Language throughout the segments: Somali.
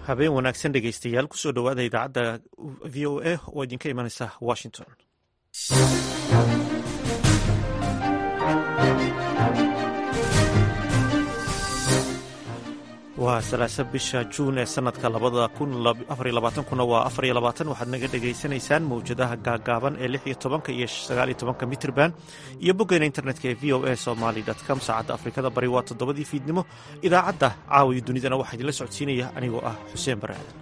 habeen wanaagsan dhegeystayaal kusoo dhowaada idaacadda v o a oo idinka imanaysa washington waa salaasa bisha juun ee sanadka labada kun afariyo labaatankuna waa afariyo labaatan waxaad naga dhegaysanaysaan mawjadaha gaagaaban ee lix iyo tobanka iyo sagaal iyo tobanka mitrban iyo boggeena internetka ee v o a somaly com saacadda afrikada bari waa toddobadii fiidnimo idaacadda caawiyo dunidana waxaa idinla socodsiinaya anigoo ah xuseen bare aadan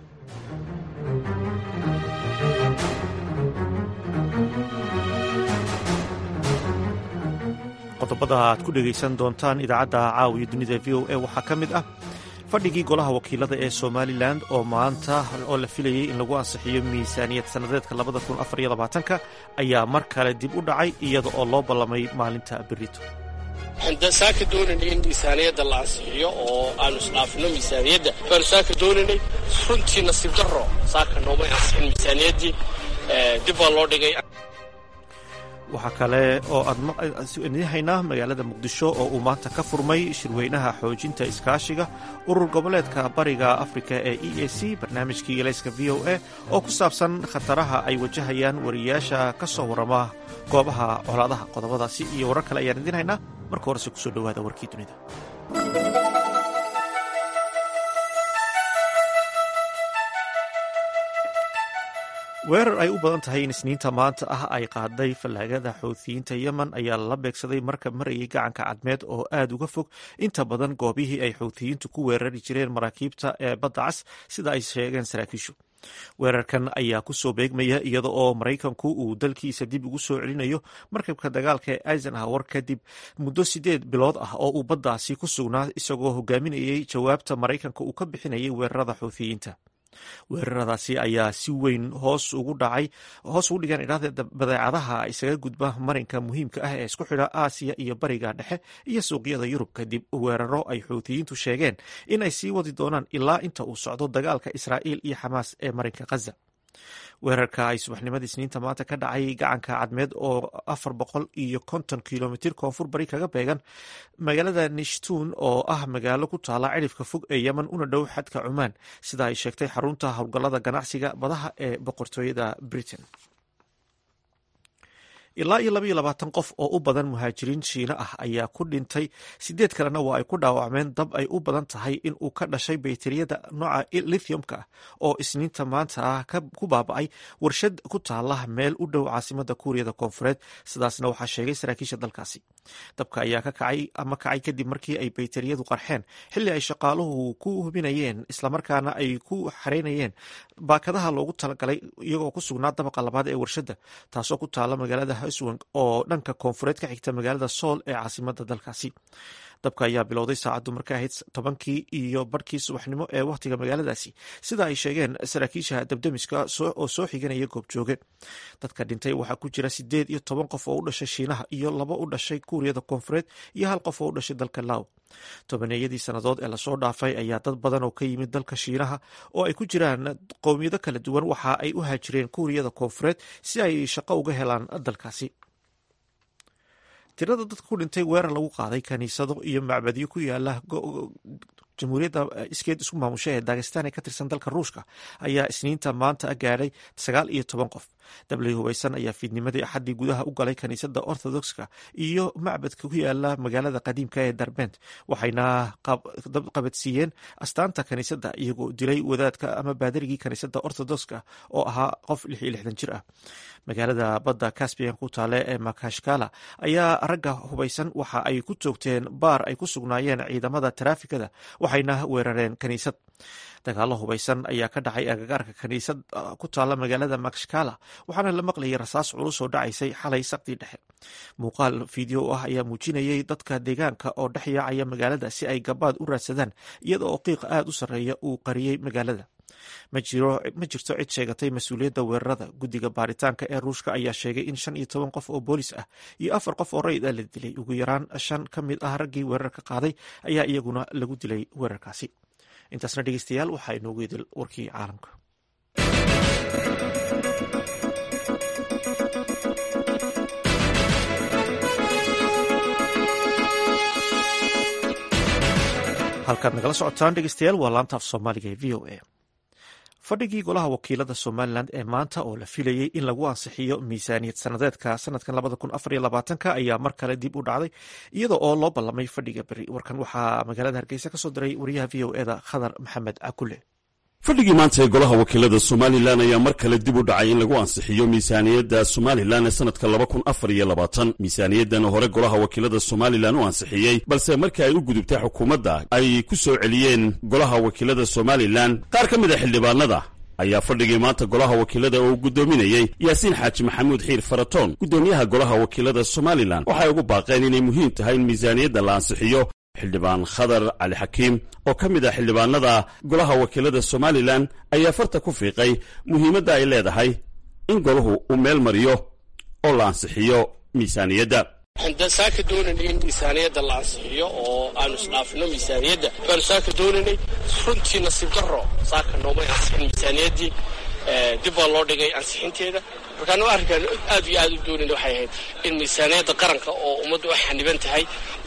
qodobada aad ku dhegaysan doontaan idaacadda caawiyo dunida v o a waxaa ka mid ah fadhigii golaha wakiilada ee somalilan oo maanta oo la filayey in lagu ansixiyo miisaaniyad sannadeedka labada kun afariyo labaatanka ayaa mar kale dib u dhacay iyada oo loo ballamay maalinta berito waxaan saaka doonaynay in miisaaniyadda la ansixiyo oo aanu isdhaafino miisaaniyadda baanu saaka doonaynay runtii nasiib darro saaka noomay ansixin miisaaniyaddii dib baa loo dhigay waxaa kale oo aad idin haynaa magaalada muqdisho oo uu maanta ka furmay shirweynaha xoojinta iskaashiga urur goboleedka bariga afrika ee e a c barnaamijkii elayska v o a oo ku saabsan khataraha ay wajahayaan wariyaasha ka soo warrama goobaha colaadaha qodobadaasi iyo warar kale ayaan idin haynaa marka horese kusoo dhowaada warkii dunida weerar ay u badan tahay in isniinta maanta ah ay qaaday fallaagada xoutiyiinta yemen ayaa lala beegsaday marka marayay gacanka cadmeed oo aad uga fog inta badan goobihii ay xoutiyiintu ku weerari jireen maraakiibta ee badda cas sida ay sheegeen saraakiishu weerarkan ayaa kusoo beegmaya iyada oo maraykanku uu dalkiisa dib ugu soo celinayo markabka dagaalka ee eisenhower kadib muddo sideed bilood ah oo uu baddaasi ku sugnaa isagoo hogaaminayay jawaabta maraykanka uu ka bixinayay weerarada xoutiyiinta weeraradaasi ayaa si weyn hoos ugu dhacay hoos ugu dhigaan idhahda badeecadaha isaga gudba marinka muhiimka ah ee isku xidha aasiya iyo bariga dhexe iyo suuqyada yurub kadib weeraro ay xuutiyiintu sheegeen in ay sii wadi doonaan ilaa inta uu socdo dagaalka israa'iil iyo xamaas ee marinka khaza weerarka ay subaxnimadii isniinta maanta ka dhacay gacanka cadmeed oo afar boqol iyo konton kilomitir koonfur bari kaga beegan magaalada nishtuun oo ah magaalo ku taala cidhifka fog ee yemen una dhow xadka cumaan sida ay sheegtay xarunta howlgallada ganacsiga badaha ee boqortooyada britain ilaa iyo labaiyo labaatan qof oo u badan muhaajiriin shiina ah ayaa ku dhintay sideed kalena waa ay ku dhaawacmeen dab ay u badan tahay in uu ka dhashay bayteriyada nooca lithiumka ah oo isniinta maanta ah ku baaba'ay warshad ku taala meel u dhow caasimada kuuriyada koonfureed sidaasna waxaa sheegay saraakiisha dalkaasi dabka ayaa ka kacay ama kacay kadib markii ay bayteriyadu qarxeen xilli ay shaqaaluhu ku hubinayeen islamarkaana ay ku xareynayeen baakadaha loogu talagalay iyagoo ku sugnaa dabaqa labaad ee warshadda taasoo ku taala magaalada hswang oo dhanka koonfureed ka xigta magaalada sool ee caasimada dalkaasi dabka ayaa bilowday saacaddu markay ahayd tobankii iyo barhkii subaxnimo ee wakhtiga magaaladaasi sida ay sheegeen saraakiisha dabdemiska oo soo xiganaya goobjooge dadka dhintay waxaa ku jira sideed iyo toban qof oo u dhashay shiinaha iyo laba u dhashay kuuriyada koonfureed iyo hal qof oo u dhashay dalka law tobaneeyadii sannadood ee lasoo dhaafay ayaa dad badan oo ka yimid dalka shiinaha oo ay ku jiraan qowmiyado kala duwan waxa ay u haajireen kuuriyada koonfureed si ay shaqo uga helaan dalkaasi tirada dadka ku dhintay weerar lagu qaaday kaniisado iyo macbadyo ku yaala jamhuuriyadda iskeed isku maamusha ee dagestan ee ka tirsan dalka ruushka ayaa isniinta maanta gaadhay sagaal iyo toban qof dablay hubaysan ayaa fiidnimadii axaddii gudaha u galay kaniisadda orthodoxka iyo macbadka ku yaala magaalada qadiimka ee darbent waxayna qabadsiiyeen astaanta kaniisadda iyagoo dilay wadaadka ama baadarigii kaniisadda orthodoxka oo ahaa qof lix iyo lixdan jir ah magaalada badda caspian ku taale ee makashkala ayaa ragga hubaysan waxa ay ku toogteen baar ay ku sugnaayeen ciidamada taraafikada waxayna weerareen kaniisad dagaalo hubaysan ayaa ka dhacay agagaarka kaniisad ku taala magaalada makshkala waxaana la maqlayay rasaas culus oo dhacaysay xalay saqdii dhexe muuqaal fideo ah ayaa muujinayay dadka deegaanka oo dhex yaacaya magaalada si ay gabaad u raadsadaan iyada oo qiiqa aad u sarreeya uu qariyey magaalada ma jirto cid sheegatay mas-uuliyadda weerarada guddiga baaritaanka ee ruushka ayaa sheegay in shan iyo toban qof oo boolis ah iyo afar qof oo rayid ah la dilay ugu yaraan shan ka mid ah raggii weerarka qaaday ayaa iyaguna lagu dilay weerarkaasi intaasna dhegeystayaal waxaa inoogu idil warkii caalamka halkaad nagala socotaan dhegeystayaal waa laanta af soomaaliga ee v o a fadhigii golaha wakiilada somalilan ee maanta oo la filayey in lagu ansixiyo miisaaniyad sanadeedka sanadkan labada kun afar iyo labaatanka ayaa mar kale dib u dhacday iyada oo loo ballamay fadhiga beri warkan waxaa magaalada hargeysa ka soo diray wariyaha v o eda khadar maxamed cakule fadhigii maanta ee golaha wakiilada somalilan ayaa mar kale dib u dhacay in lagu ansixiyo miisaaniyadda somalilan ee sanadka laba kun afar iyo labaatan miisaaniyaddan hore golaha wakiilada somalilan u ansixiyey balse markii ay u gudubtay xukuumadda ay ku soo celiyeen golaha wakiilada somalilan qaar ka mid a xildhibaanada ayaa fadhigii maanta golaha wakiilada oo gudoominayey yaasiin xaaji maxamuud xiir faratoon guddoomiyaha golaha wakiilada somalilan waxay ugu baaqeen inay muhiim tahay in miisaaniyadda la ansixiyo xildhibaan khadar cali xakiim oo ka mid ah xildhibaanada golaha wakiilada somalilan ayaa farta ku fiiqay muhiimadda ay leedahay in golahu uu meel mariyo oo la ansixiyo miisaaniyadda waxaan saaka doonaynay in miisaaniyadda la ansixiyo oo aanu isdhaafino miisaaniyadda baanu saaka doonaynay runtii nasiib daro saaka noomay ansixin miisaaniyaddii dib baa loo dhigay ansixinteeda markaanu arrinkaan aad iyo aad u doonayna waxay ahayd in miisaaniyadda qaranka oo ummaddu u xaniban tahay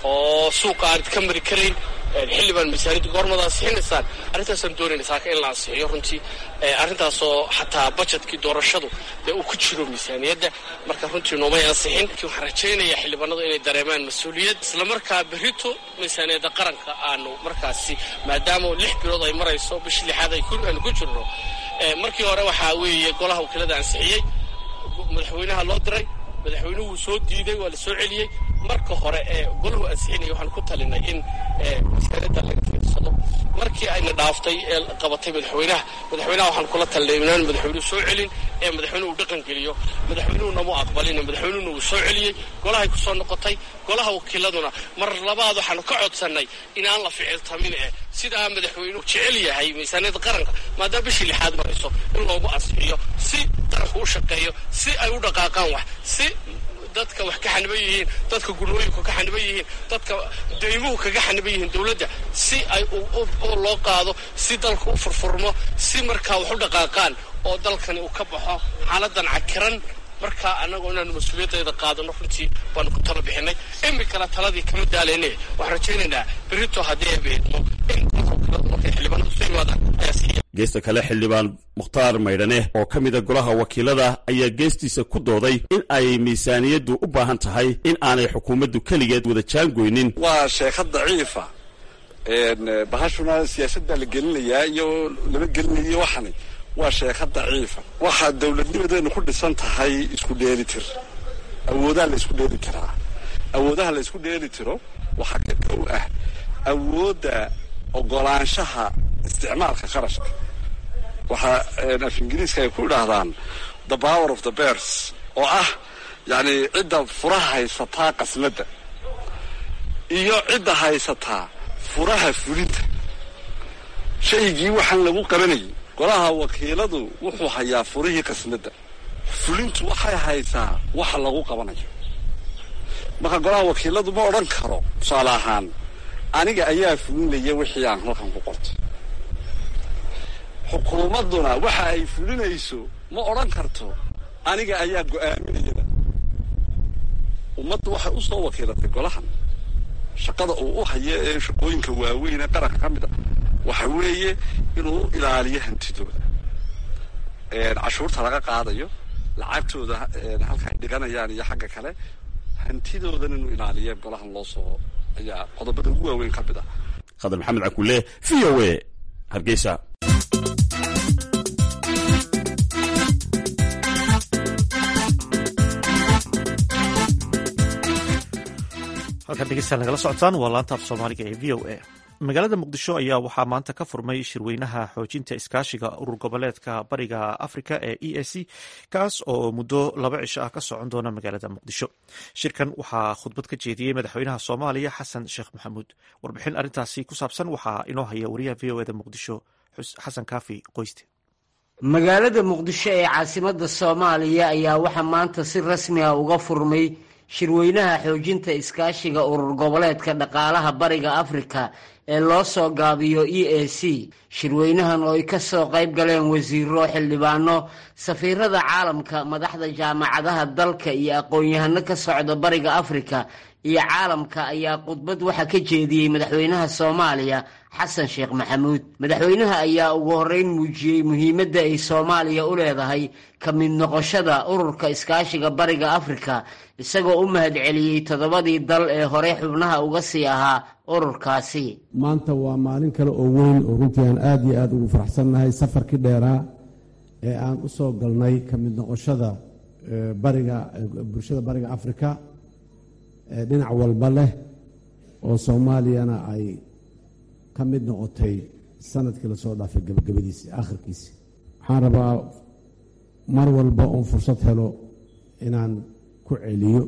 oo suuqa aanad ka mari karayn xilli baan miisaaniyadda goormada ansixinaysaan arrintaasaan doonayna saaka in la ansixiyo runtii arrintaasoo xataa bajetkii doorashadu dee uu ku jiro miisaaniyadda marka runtii noomay ansixin waxaan rajaynayaa xildhibaanadu inay dareemaan mas-uuliyad islamarkaa berrito miisaaniyadda qaranka aanu markaasi maadaama lix bilood ay marayso bishii lixaad aanu ku jirno markii hore waxaa weeye golaha wakiilada ansixiyey madaxweynaha loo diray madaxweynuhu soo diiday waa la soo celiyey marka hore ee golahu ansixinaya waxaan ku talinay in miisaaniyadda laga fiirsado markii ayna dhaaftay ee qabatay madaxweynaha madaxweynaha waxaan kula talinay inaan madaxweynuhu soo celin ee madaxweynuhu dhaqan geliyo madaxweynuhuna mu aqbalin madaxweynuhuna wuu soo celiyey golahay ku soo noqotay golaha wakiiladuna mar labaad waxaanu ka codsannay inaan la ficiltamin eh sidaa madaxweynuhu jecel yahay miisaaniyadda qaranka maadaama bishii lixaad marayso in loogu ansixiyo si qaranku u shaqeeyo si ay u dhaqaaqaan wax si dadka wax ka xaniban yihiin dadka gurnooyinku ka xaniban yihiin dadka deymuhu kaga xaniban yihiin dowladda si ay loo qaado si dalka u furfurmo si markaa wax u dhaqaaqaan oo dalkani uu ka baxo xaaladan cakiran markaa annagu inaanu mas-uuliyaddeeda qaadano runtii baanu ku tala bixinay imikana taladii kama daalayne waxaan rajaynaynaa berito haddii ay beedmo in markay xildhibaanadu soo yimaadaan ayaa siiya geesta kale xildhibaan mukhtaar maydhane oo ka mida golaha wakiilada ayaa geestiisa ku dooday in ay miisaaniyaddu u baahan tahay in aanay xukuumaddu keligeed wada jaangoynin waa sheekad daciifa bahashuna siyaasaddaa la gelinayaa iyo lama gelinayo waxani waa sheeka daciifa waxaa dowladnimadeenu ku dhisan tahay isku dheeli tir awoodaha la isku dheeli tiraa awoodaha la isku dheeli tiro waxaa ka kow ah awoodda ogolaanshaha isticmaalka qarashka waxaa af ingiriiska ay ku idhaahdaan the power of the bears oo ah yacni cidda furaha haysataa qasnadda iyo cidda haysataa furaha fulinta shaygii waxaan lagu qabanayay golaha wakiiladu wuxuu hayaa furihii qasnadda fulintu waxay haysaa waxa lagu qabanayo marka golaha wakiiladu ma odhan karo tusaale ahaan aniga ayaa fulinaya wixii aan halkan ku qortay xukuumadduna waxa ay fulinayso ma odhan karto aniga ayaa go-aaminayada ummaddu waxay u soo wakiilatay golahan shaqada uu u hayo ee shaqooyinka waaweyn ee qaranka ka mid a waxa weeye inuu ilaaliyo hantidooda cashuurta laga qaadayo lacagtooda halka ay dhiganayaan iyo xagga kale hantidoodan inuu ilaaliyo golahan loo soo ayaa qodobada ugu waaweyn ka mid ah khadar maxamed cakulle v o a hargeysa halkan dhegeystayaal nagala socotaan waa laanta af soomaaliga ee v o a magaalada muqdisho ayaa waxaa maanta ka furmay shirweynaha xoojinta iskaashiga urur goboleedka bariga afrika ee e a c kaas oo muddo laba cisho ah ka socon doona magaalada muqdisho shirkan waxaa khudbad ka jeediyey madaxweynaha soomaaliya xasan sheekh maxamuud warbixin arrintaasi ku saabsan waxaa inoo haya wariyaha v o eda muqdisho xasan kaafi qoyste magaalada muqdisho ee caasimada soomaaliya ayaa waxaa maanta si rasmi ah uga furmay shirweynaha xoojinta iskaashiga urur goboleedka dhaqaalaha bariga afrika ee loo soo gaabiyo e a c shirweynahan oo ay ka soo qayb galeen wasiiro xildhibaano safiirada caalamka madaxda jaamacadaha dalka iyo aqoon-yahano ka socda bariga afrika iyo caalamka ayaa khudbad waxaa ka jeediyey madaxweynaha soomaaliya xasan sheekh maxamuud madaxweynaha ayaa ugu horreyn muujiyey muhiimadda ay soomaaliya u leedahay ka mid noqoshada ururka iskaashiga bariga afrika isagoo u mahadceliyey toddobadii dal ee hore xubnaha uga sii ahaa ururkaasi maanta waa maalin kale oo weyn oo runtii aan aada iyo aada ugu faraxsannahay safarkii dheeraa ee aan u soo galnay ka mid noqoshada bariga bulshada bariga afrika ee dhinac walba leh oo soomaaliyana ay ka mid noqotay sanadkii lasoo dhaafay gabagabadiisii aakhirkiisii waxaan rabaa mar walba oon fursad helo inaan ku celiyo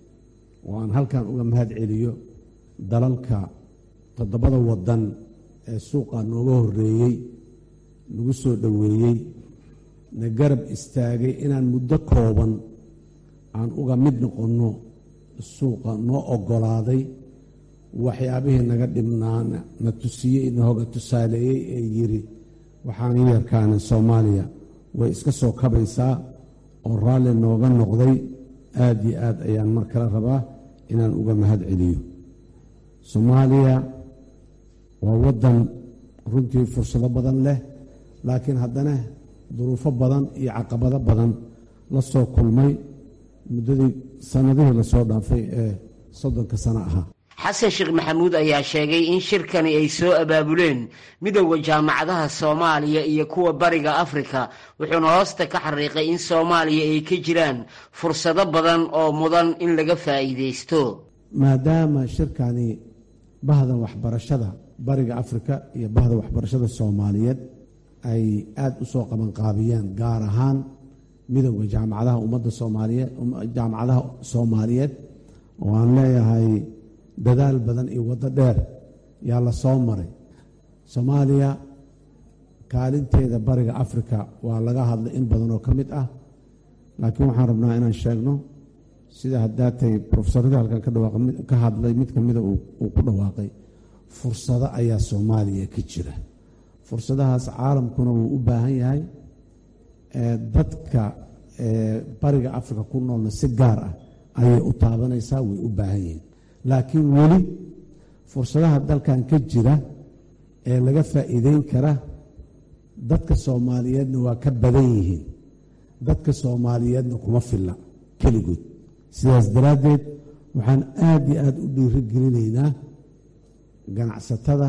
oo aan halkan uga mahad celiyo dalalka toddobada waddan ee suuqa nooga horreeyey nagu soo dhoweeyey na garab istaagay inaan muddo kooban aan uga mid noqonno suuqa noo oggolaaday waxyaabihii naga dhibnaana na tusiyey nahoga tusaaleeyey ee yidhi waxaan yarkaana soomaaliya way iska soo kabaysaa oo raalli nooga noqday aad iyo aad ayaan mar kale rabaa inaan uga mahad celiyo soomaaliya waa waddan runtii fursado badan leh laakiin haddana duruufo badan iyo caqabado badan la soo kulmay muddadii sannadihii lasoo dhaafay ee soddonka sano ahaa xasan sheekh maxamuud ayaa sheegay in shirkani ay soo abaabuleen midowda jaamacadaha soomaaliya iyo kuwa bariga afrika wuxuuna hoosta ka xariiqay in soomaaliya ay ka jiraan fursado badan oo mudan in laga faa'iidaysto maadaama shirkani bahda waxbarashada bariga afrika iyo bahda waxbarashada soomaaliyeed ay aada u soo qabanqaabiyeen gaar ahaan midowda jaamacadaha ummadda soomaaliyeed jaamacadaha soomaaliyeed oo aan leeyahay dadaal badan iyo waddo dheer yaa la soo maray soomaaliya kaalinteeda bariga afrika waa laga hadlay in badan oo ka mid ah laakiin waxaan rabnaa inaan sheegno sida haddaatay profesaradii halkan ka hadlay mid kamida uu ku dhawaaqay fursado ayaa soomaaliya ka jira fursadahaas caalamkuna wuu u baahan yahay dadka bariga afrika ku noolna si gaar ah ayay u taabanaysaa way u baahan yihiin laakiin weli fursadaha dalkan ka jira ee laga faa'iideyn kara dadka soomaaliyeedna waa ka badan yihiin dadka soomaaliyeedna kuma filla keligood sidaas daraaddeed waxaan aada iyo aada u dhiirigelinaynaa ganacsatada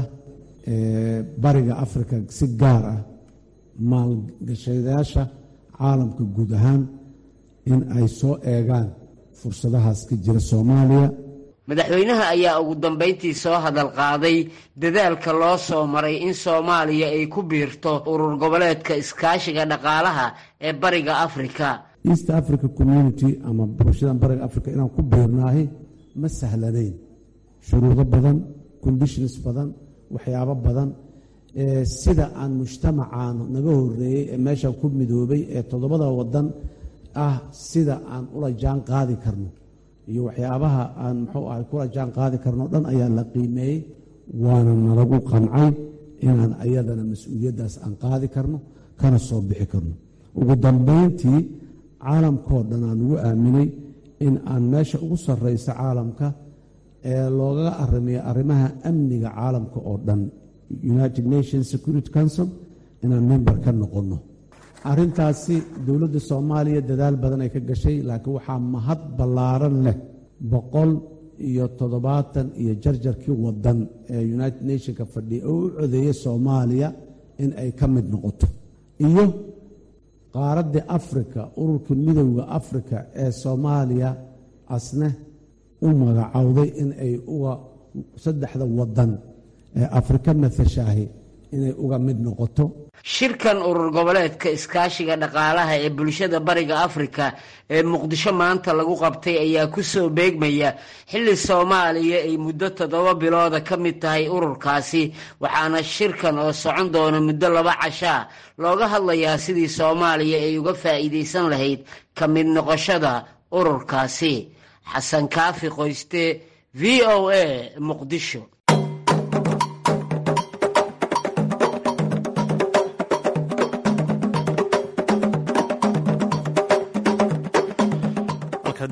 bariga afrika si gaar ah maalgashadayaasha caalamka guud ahaan in ay soo eegaan fursadahaas ka jira soomaaliya madaxweynaha ayaa ugu dambayntii soo hadal qaaday dadaalka loo soo maray in soomaaliya ay ku biirto urur goboleedka iskaashiga dhaqaalaha ee bariga afrika east africa community ama bulshadan bariga africa inaan ku biirnaahi ma sahlanayn shuruudo badan conditions badan waxyaabo badan sida aan mujtamacaan naga horeeyey ee meeshan ku midoobay ee toddobada wadan ah sida aan ula jaan qaadi karno iyo waxyaabaha aan muxuu ahay kula jaan qaadi karno dhan ayaa la qiimeeyey waana nalagu qancay inaan ayadana mas-uuliyaddaas aan qaadi karno kana soo bixi karno ugu dambayntii caalamkao dhan aan ugu aaminay in aan meesha ugu sarraysa caalamka ee loogaga arrimiyo arrimaha amniga caalamka oo dhan united nations security council inaan member ka noqonno arrintaasi dowladda soomaaliya dadaal badan ay ka gashay laakiin waxaa mahad ballaaran leh boqol iyo toddobaatan iyo jarjarkii wadan ee united nationka fadhiya oo u codeeyay soomaaliya in ay ka mid noqoto iyo qaaraddii afrika ururka midowda afrika ee soomaaliya asne u magacowday in ay uga saddexda wadan ee afrika mathashaahi inay uga mid noqoto shirkan urur goboleedka iskaashiga dhaqaalaha ee bulshada bariga afrika ee muqdisho maanta lagu qabtay ayaa ku soo beegmaya xilli soomaaliya ay muddo toddoba bilooda ka mid tahay ururkaasi waxaana shirkan oo socon doona muddo laba cashaa looga hadlayaa sidii soomaaliya ay uga faa'iidaysan lahayd ka mid noqoshada ururkaasi xasan kaafi qoyste v o a muqdisho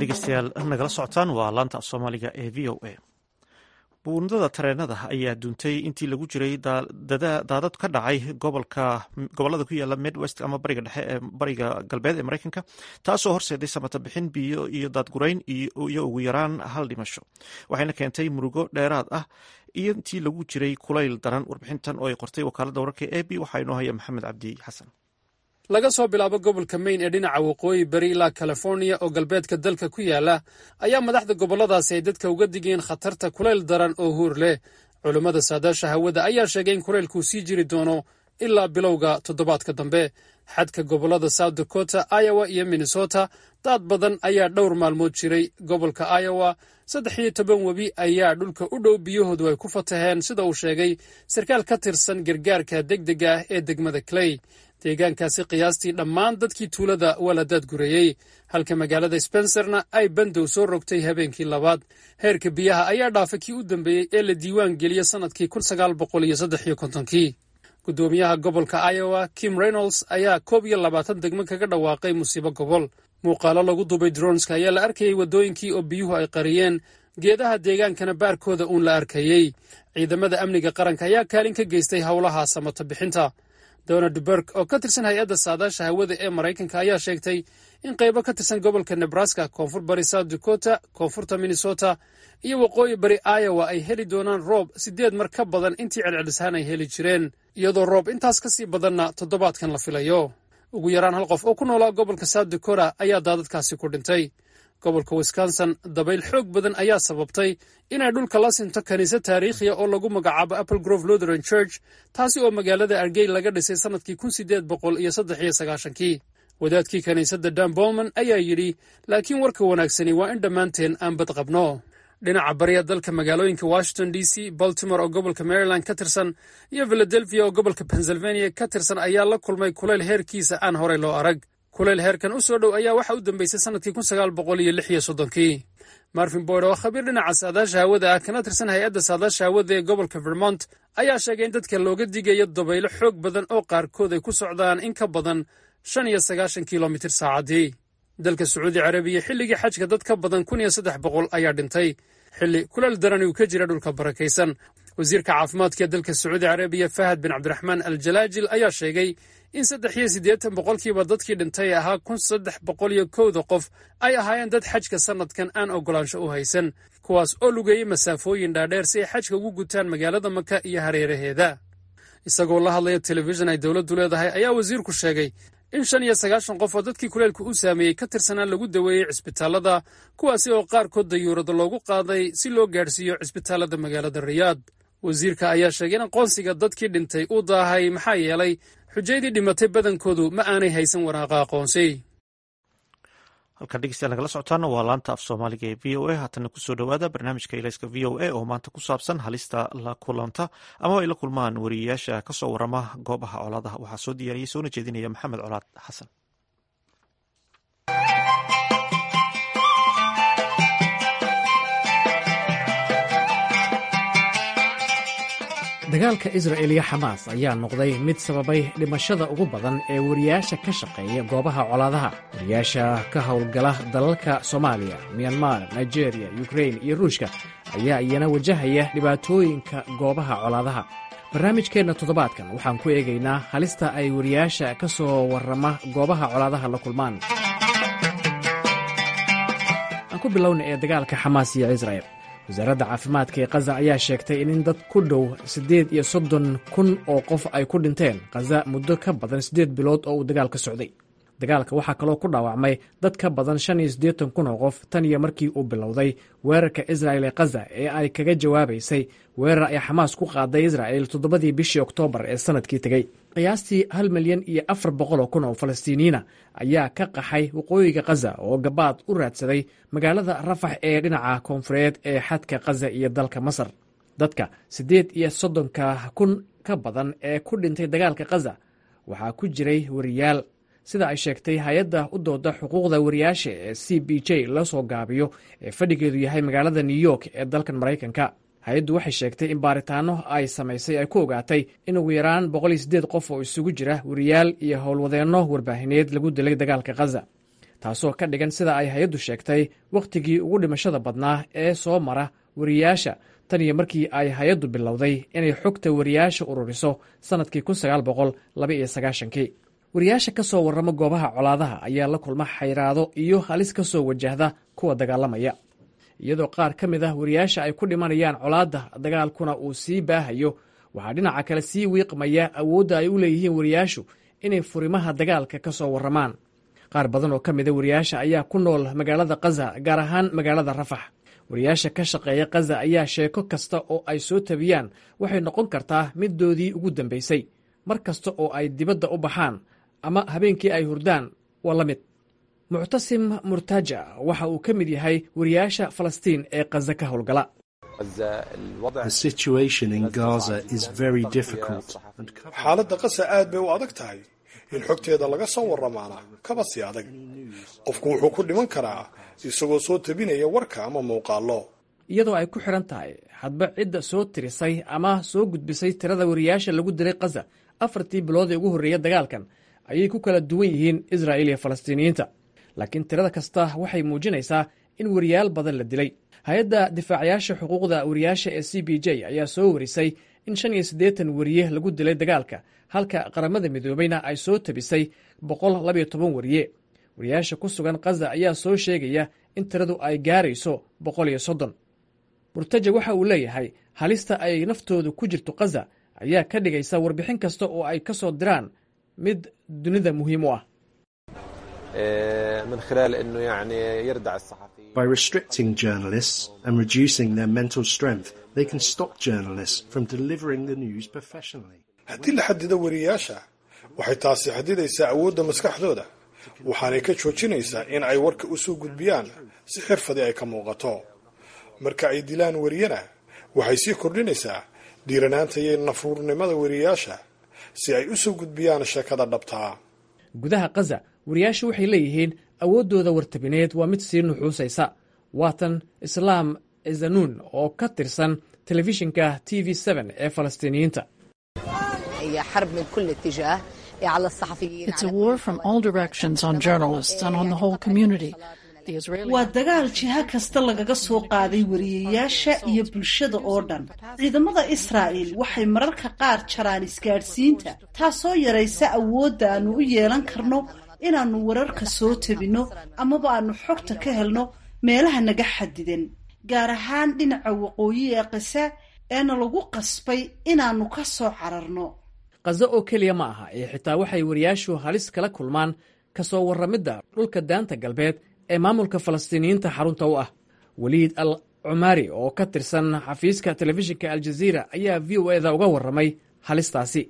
dhegeystayaal nagala socotaan waa laanta af soomaaliga ee v o a buundada tareenada ayaa duuntay intii lagu jiray daadad ka dhacay gobolada ku yaala midwest ama bariga dhexe ee bariga galbeed ee mareykanka taasoo horseeday samata bixin biyo iyo daadgurayn iyo ugu yaraan hal dhimasho waxayna keentay murugo dheeraad ah iyo intii lagu jiray kulayl daran warbixintan oo ay qortay wakaalada wararka e b waxaa inoo haya maxamed cabdi xasan laga soo bilaabo gobolka maine ee dhinaca waqooyi bari ilaa californiya oo galbeedka dalka ku yaala ayaa madaxda gobolladaasi ay dadka uga digeen khatarta kulayl daran oo huur leh culummada saadaasha hawada ayaa sheegay in kulaylkuu sii jiri doono ilaa bilowga toddobaadka dambe xadka gobollada south dakota iowa iyo minnesota daad badan ayaa dhowr maalmood jiray gobolka iowa saddex iyo toban webi ayaa dhulka u dhow biyahoodu ay ku fataheen sida uu sheegay sarkaal ka tirsan gargaarka degdega ah ee degmada clay deegaankaasi qiyaastii dhammaan dadkii tuulada waa la daadgureeyey halka magaalada spencerna ay bandow soo rogtay habeenkii labaad heerka biyaha ayaa dhaafay kii u dambeeyey ee la diiwaan geliya sannadkii kii guddoomiyaha gobolka iowa kim reynolds ayaa koob iyo labaatan degmo kaga dhawaaqay musiibo gobol muuqaalo lagu duubay dronska ayaa la arkayey waddooyinkii oo biyuhu ay qariyeen geedaha deegaankana baarkooda uun la arkayey ciidamada amniga qaranka ayaa kaalin ka geystay howlaha samata bixinta donald berg oo ka tirsan hay-adda saadaasha hawada ee maraykanka ayaa sheegtay in qaybo ka tirsan gobolka nebraska koonfur bari south dakota koonfurta minnesota iyo waqooyi bari iowa ay heli doonaan roob siddeed mar ka badan intii celcelishaan ay heli jireen iyadoo roob intaas ka sii badanna toddobaadkan la filayo ugu yaraan hal qof oo ku noolaa gobolka south dakota ayaa daadadkaasi ku dhintay gobolka wisconsin dabayl xoog badan ayaa sababtay inay dhulka la sinto kiniisad taariikhiya oo lagu magacaabo apple grove lutheran church taasi oo magaalada argey laga dhisay sannadkii kun sideed boqol iyo saddex iyo sagaashankii wadaadkii kiniisadda dan bolman ayaa yidhi laakiin warka wanaagsani waa in dhammaanteen aan bad qabno dhinaca bariya dalka magaalooyinka washington d c baltimore oo gobolka maryland ka tirsan iyo philadelphia oo gobolka pennsylvania ka tirsan ayaa la kulmay kulayl heerkiisa aan horey loo arag kulayl heerkan u soo dhow ayaa waxa u dambeysay sannadkii kun sagaal boqol iyo lix iyo soddonkii marvin boyd oo khabiir dhinaca saadaasha hawada ah kana tirsan hay-adda saadaasha hawada ee gobolka vermont ayaa sheegay in dadka looga digayo dabaylo xoog badan oo qaarkood ay ku socdaan in ka badan shan iyo sagaashan kilomitir saacaddii dalka sacuudi carabiya xilligii xajka dad ka badan kun iyo saddex boqol ayaa dhintay xilli kulal daran uu ka jira dhulka barakaysan wasiirka caafimaadka ee dalka sacuudi carabiya fahad bin cabdiraxmaan al jalaajil ayaa sheegay in saddex iyo siddeetan boqolkiiba dadkii dhintay ahaa kun saddex boqol iyo kowda qof ay ahaayeen dad xajka sannadkan aan oggolaansho u haysan kuwaas oo lugeeyey masaafooyin dhaadheer si ay xajka ugu gutaan magaalada maka iyo hareeraheeda isagoo la hadlaya telefishin ay dowladdu leedahay ayaa wasiirku sheegay in shan iyo sagaashan qof oo dadkii kuleelku u saameeyey ka tirsanaa lagu daweeyey cisbitaallada kuwaasi oo qaarkood dayuurada loogu qaaday si loo gaadhsiiyo cisbitaallada magaalada riyaad wasiirka ayaa sheegay in aqoonsiga dadkii dhintay uu daahay maxaa yeelay xujaydii dhimatay badankoodu ma aanay haysan waraaqa aqoonsi halkan dhegeystayaal nagala socotaana waa laanta af soomaaliga ee v o a haatana kusoo dhowaada barnaamijka ilayska v o a oo maanta ku saabsan halista la kulanta ama ay la kulmaan wariyeyaasha kasoo warama goobaha colaadaha waxaa soo diyaariyey soona jeedinaya maxamed colaad xasan dagaalka isra'el iyo xamaas ayaa noqday mid sababay dhimashada ugu badan ee wariyaasha ka shaqeeya goobaha colaadaha wariyaasha ka howlgala dalalka soomaaliya miyanmar nigeriya yukrein iyo ruushka ayaa iyana wajahaya dhibaatooyinka goobaha colaadaha barnaamijkeenna toddobaadkan waxaan ku eegaynaa halista ay wariyaasha ka soo warrama goobaha colaadaha la kulmaan aan ku bilowna ee dagaalka xamaas iyo isra'el wasaaradda caafimaadka ee khaza ayaa sheegtay in dad ku dhow siddeed iyo soddon kun oo qof ay ku dhinteen khaza muddo ka badan siddeed bilood oo uu dagaalka socday dagaalka waxaa kaloo ku dhaawacmay dad ka badan shan iyo siddeetan kun oo qof tan iyo markii uu bilowday weerarka isra'el ee khaza ee ay kaga jawaabaysay weerar ay xamaas ku qaaday isra'el toddobadii bishii oktoobar ee sannadkii tegey qiyaastii hal milyan iyo afar boqoloo kun oo falastiiniyiina ayaa ka qaxay waqooyiga khaza oo gabaad u raadsaday magaalada rafax ee dhinaca koonfureed ee xadka khaza iyo dalka masar dadka siddeed iyo soddonka kun ka badan ee ku dhintay dagaalka khaza waxaa ku jiray wariyaal sida ay sheegtay hay-adda u dooda xuquuqda wariyaasha ee c b j la soo gaabiyo ee fadhigeedu yahay magaalada new york ee dalkan maraykanka hay-addu waxay sheegtay in baaritaano ay samaysay ay ku ogaatay in ugu yaraan boqol iyo siddeed qof oo isugu jira wariyaal iyo howlwadeenno warbaahineed lagu dilay dagaalka khaza taasoo ka dhigan sida ay hay-addu sheegtay wakhtigii ugu dhimashada badnaa ee soo mara wariyaasha tan iyo markii ay hay-addu bilowday inay xogta wariyaasha ururiso sannadkii kii wariyaasha ka soo warrama goobaha colaadaha ayaa la kulma xayraado iyo halis ka soo wajahda kuwa dagaalamaya iyadoo qaar ka mid ah wariyaasha ay ku dhimanayaan colaadda dagaalkuna uu sii baahayo waxaa dhinaca kale sii wiiqmaya awoodda ay u leeyihiin wariyaashu inay furimaha dagaalka ka soo warramaan qaar badan oo ka mida wariyaasha ayaa ku nool magaalada kaza gaar ahaan magaalada rafax wariyaasha ka shaqeeya kaza ayaa sheeko kasta oo ay soo tabiyaan waxay noqon kartaa middoodii ugu dambaysay mar kasta oo ay dibadda u baxaan ama habeenkii ay hurdaan waa la mid muctasim murtaja waxa uu ka mid yahay wariyaasha falastiin ee kaza ka howlgala xaaladda qasa aad bay u adag tahay in xogteeda laga soo warramaana kaba sii adag qofku wuxuu ku dhiman karaa isagoo soo tabinaya warka ama muuqaallo iyadoo ay ku xidhan tahay hadba cidda soo tirisay ama soo gudbisay tirada wariyaasha lagu dilay kaza afartii bilood ee ugu horreeya dagaalkan ayay ku kala duwan yihiin israa'iil iyo falastiiniyiinta laakiin tirada kasta waxay muujinaysaa in wariyaal badan la dilay hay-adda difaacayaasha xuquuqda wariyaasha ee c b j ayaa soo warisay in shan iyo siddeetan wariye lagu dilay dagaalka halka qaramada midoobayna ay soo tabisay boqol labayo toban wariye wariyaasha ku sugan kaza ayaa soo sheegaya in tiradu ay gaarayso boqol iyo soddon murtaja waxa uu leeyahay halista ay naftoodu ku jirto kaza ayaa ka dhigaysa warbixin kasta oo ay ka soo diraan mid dunida muhiim u ah By restricting journalists and reducing their mental strength, they can stop journalists from delivering the news professionally. haddii la xadido wariyaasha waxay taasi xadidaysaa awoodda maskaxdooda waxaanay ka joojinaysaa in ay warka u soo gudbiyaan si xirfadii ay ka muuqato marka ay dilaan wariyana waxay sii kordhinaysaa dhiiranaanta iyo nafruurnimada wariyaasha si ay u soo gudbiyaan sheekada dhabtaa gudaha kaza wariyaashu waxay leeyihiin awooddooda wartabineed waa mid sii nuxuusaysa waatan islaam zanuun oo ka tirsan telefishinka t v ee falastiiniyiinta It's a war from all directions on journalists and on the whole community. The Israeli waa dagaal jiha kasta lagaga soo qaaday wariyayaasha iyo bulshada oo dhan ciidamada israa'il waxay mararka qaar jaraan isgaadhsiinta taasoo yaraysa awoodda aannu u yeelan karno inaannu wararka soo tabinno amaba aannu xogta ka helno meelaha naga xadidan gaar ahaan dhinaca waqooyi ee qisa eena lagu qasbay inaannu ka soo cararno kaza oo keliya ma aha ee xitaa waxay wariyaashu halis kala kulmaan ka soo warramidda dhulka daanta galbeed ee maamulka falastiiniyiinta xarunta u ah weliid al cumaari oo ka tirsan xafiiska telefishinka aljaziira ayaa v o eda uga warramay halistaasi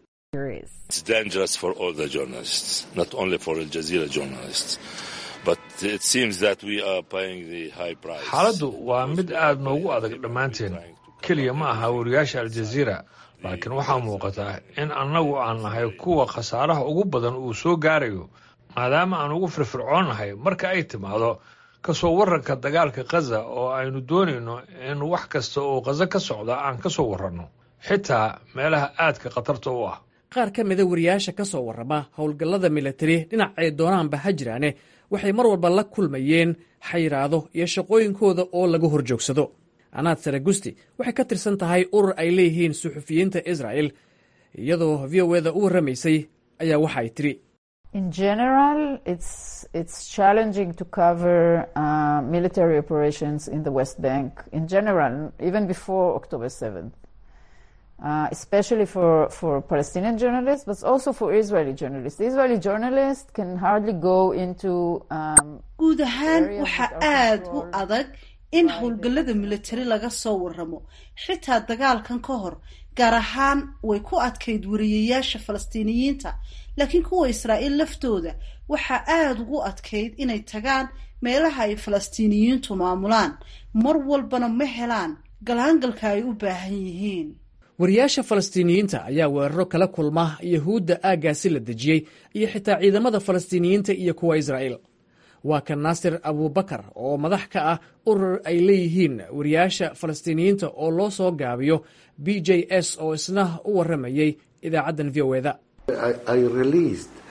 xaaladdu waa mid aad noogu adag dhammaanteen keliya ma aha wariyaasha aljaziira laakiin waxaa muuqataa in annagu aan nahay kuwa khasaaraha ugu badan uu soo gaarayo maadaama aan ugu firfircoonnahay marka ay timaado ka soo warranka dagaalka khaza oo aynu doonayno in wax kasta oo khaza ka socda aan ka soo warranno xitaa meelaha aadka khatarta u ah qaar ka mida wariyaasha ka soo warrama howlgallada milatari dhinacay doonaanba ha jiraane waxay mar walba la kulmayeen xayiraado iyo shaqooyinkooda oo laga hor joogsado anaad saragusti waxay ka tirsan tahay urur ay leeyihiin suxufiyiinta israa'el iyadoo v o eda u warramaysay ayaa waxa ay tidhi In general, it's it's challenging to cover uh, military operations in the West Bank. In general, even before October 7th, uh, especially for for Palestinian journalists, but also for Israeli journalists. The Israeli journalists can hardly go into. Um, guud ahaan waxaa aad u adag in howlgallada militari laga soo warramo xitaa dagaalkan ka hor gaar ahaan way ku adkayd wariyayaasha falastiiniyiinta laakiin kuwa israa'iil laftooda waxaa aada ugu adkayd inay tagaan meelaha ay falastiiniyiintu maamulaan mar walbana ma helaan galaangalka ay u baahan yihiin wariyaasha falastiiniyiinta ayaa weeraro kala kulma yahuudda aaggaasi la dejiyey iyo xitaa ciidamada falastiiniyiinta iyo kuwa israa'iil waa kan naasir abubakar oo madax ka ah urur ay leeyihiin wariyaasha falastiiniyiinta oo loo soo gaabiyo b j s oo isna u warramayey idaacaddan v o eda I, I released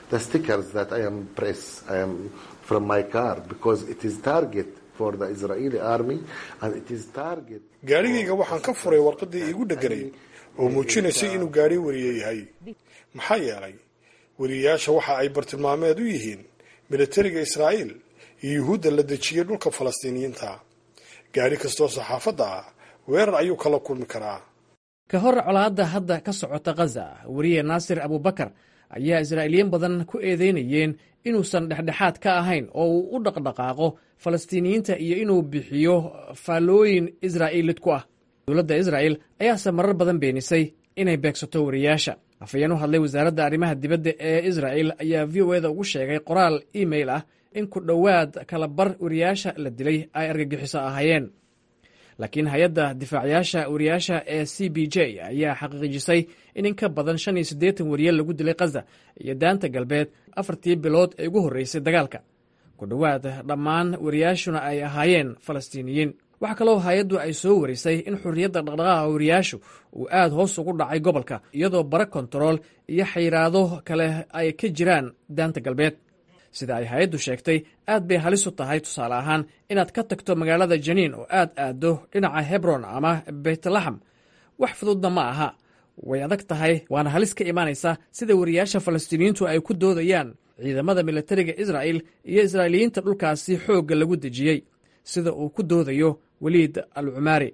the stickers that I am press I am from my car because it is target for the Israeli army and it is target. gaadhigayga waxaan ka furay warqadii iigu dheganay oo muujinaysay inuu gaadhi wariye yahay maxaa yeelay wariyeyaasha waxa ay bartilmaameed u yihiin militariga israa'iil iyo yuhuudda la dejiyey dhulka falastiiniyiinta gaadhi kastoo saxaafadda ah weerar ayuu kala kulmi karaa ka hor colaadda hadda ka socota khaza weriye naasir abubakar ayaa israa'iiliyiin badan ku eedeynayeen inuusan dhexdhexaad ka ahayn oo uu u dhaqdhaqaaqo falastiiniyiinta iyo inuu bixiyo faallooyin israa'iilid ku ah dowladda israa'il ayaase marar badan beenisay inay beegsato wariyaasha afhayeen u hadlay wasaaradda arrimaha dibadda ee israa'il ayaa v o eda ugu sheegay qoraal email ah in ku dhowaad kala bar wariyaasha la dilay ay argagixiso ahaayeen laakiin hay-adda difaacayaasha wariyaasha ee c b j ayaa xaqiijisay in in ka badan shan iyo siddeetan wariye lagu dilay khaza iyo daanta galbeed afartii bilood ee ugu horreysay dagaalka ku dhowaad dhammaan wariyaashuna ay ahaayeen falastiiniyiin waxaa kaloo hay-addu ay soo warisay in xurriyadda dhaqdhaqaaqa wariyaashu uu aad hoos ugu dhacay gobolka iyadoo bara kontarool iyo xayiraado kale ay ka jiraan daanta galbeed sida ay hay-addu sheegtay aad bay halis u tahay tusaale ahaan inaad ka tagto magaalada janiin oo aad aaddo dhinaca hebron ama beytlaxam wax fududna ma aha way adag tahay waana halis ka imaanaysa sida wariyaasha falastiiniyiintu ay ku doodayaan ciidamada militariga israa'il iyo israa'iiliyiinta dhulkaasi xoogga lagu dejiyey sida uu ku doodayo weliid al cumaari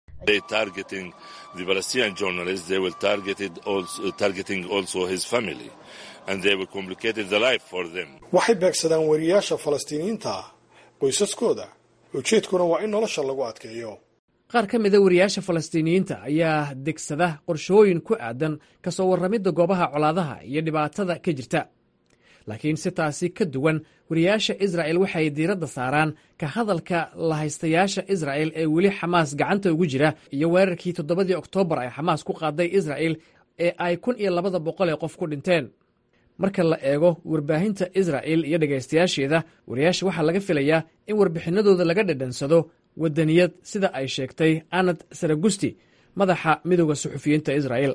waxay beegsadaan wariyaasha falastiiniyiinta ah qoysaskooda ujeedkuna waa in nolosha lagu adkeeyo qaar ka mida wariyaasha falastiiniyiinta ayaa degsada qorshooyin ku aadan ka soo warramidda goobaha colaadaha iyo dhibaatada ka jirta laakiin si taasi ka duwan wariyaasha israa'el waxay diiradda saaraan ka hadalka lahaystayaasha israa'el ee weli xamaas gacanta ugu jira iyo weerarkii toddobadii oktoobar ay xamaas ku qaaday israa'el ee ay kun iyo labada boqol ee qof ku dhinteen marka la eego warbaahinta israa'el iyo dhegaystayaasheeda wariyaasha waxaa laga filayaa in warbixinadooda laga dhadhansado wadaniyad sida ay sheegtay anad saragusti madaxa midooda suxufiyiinta israa'el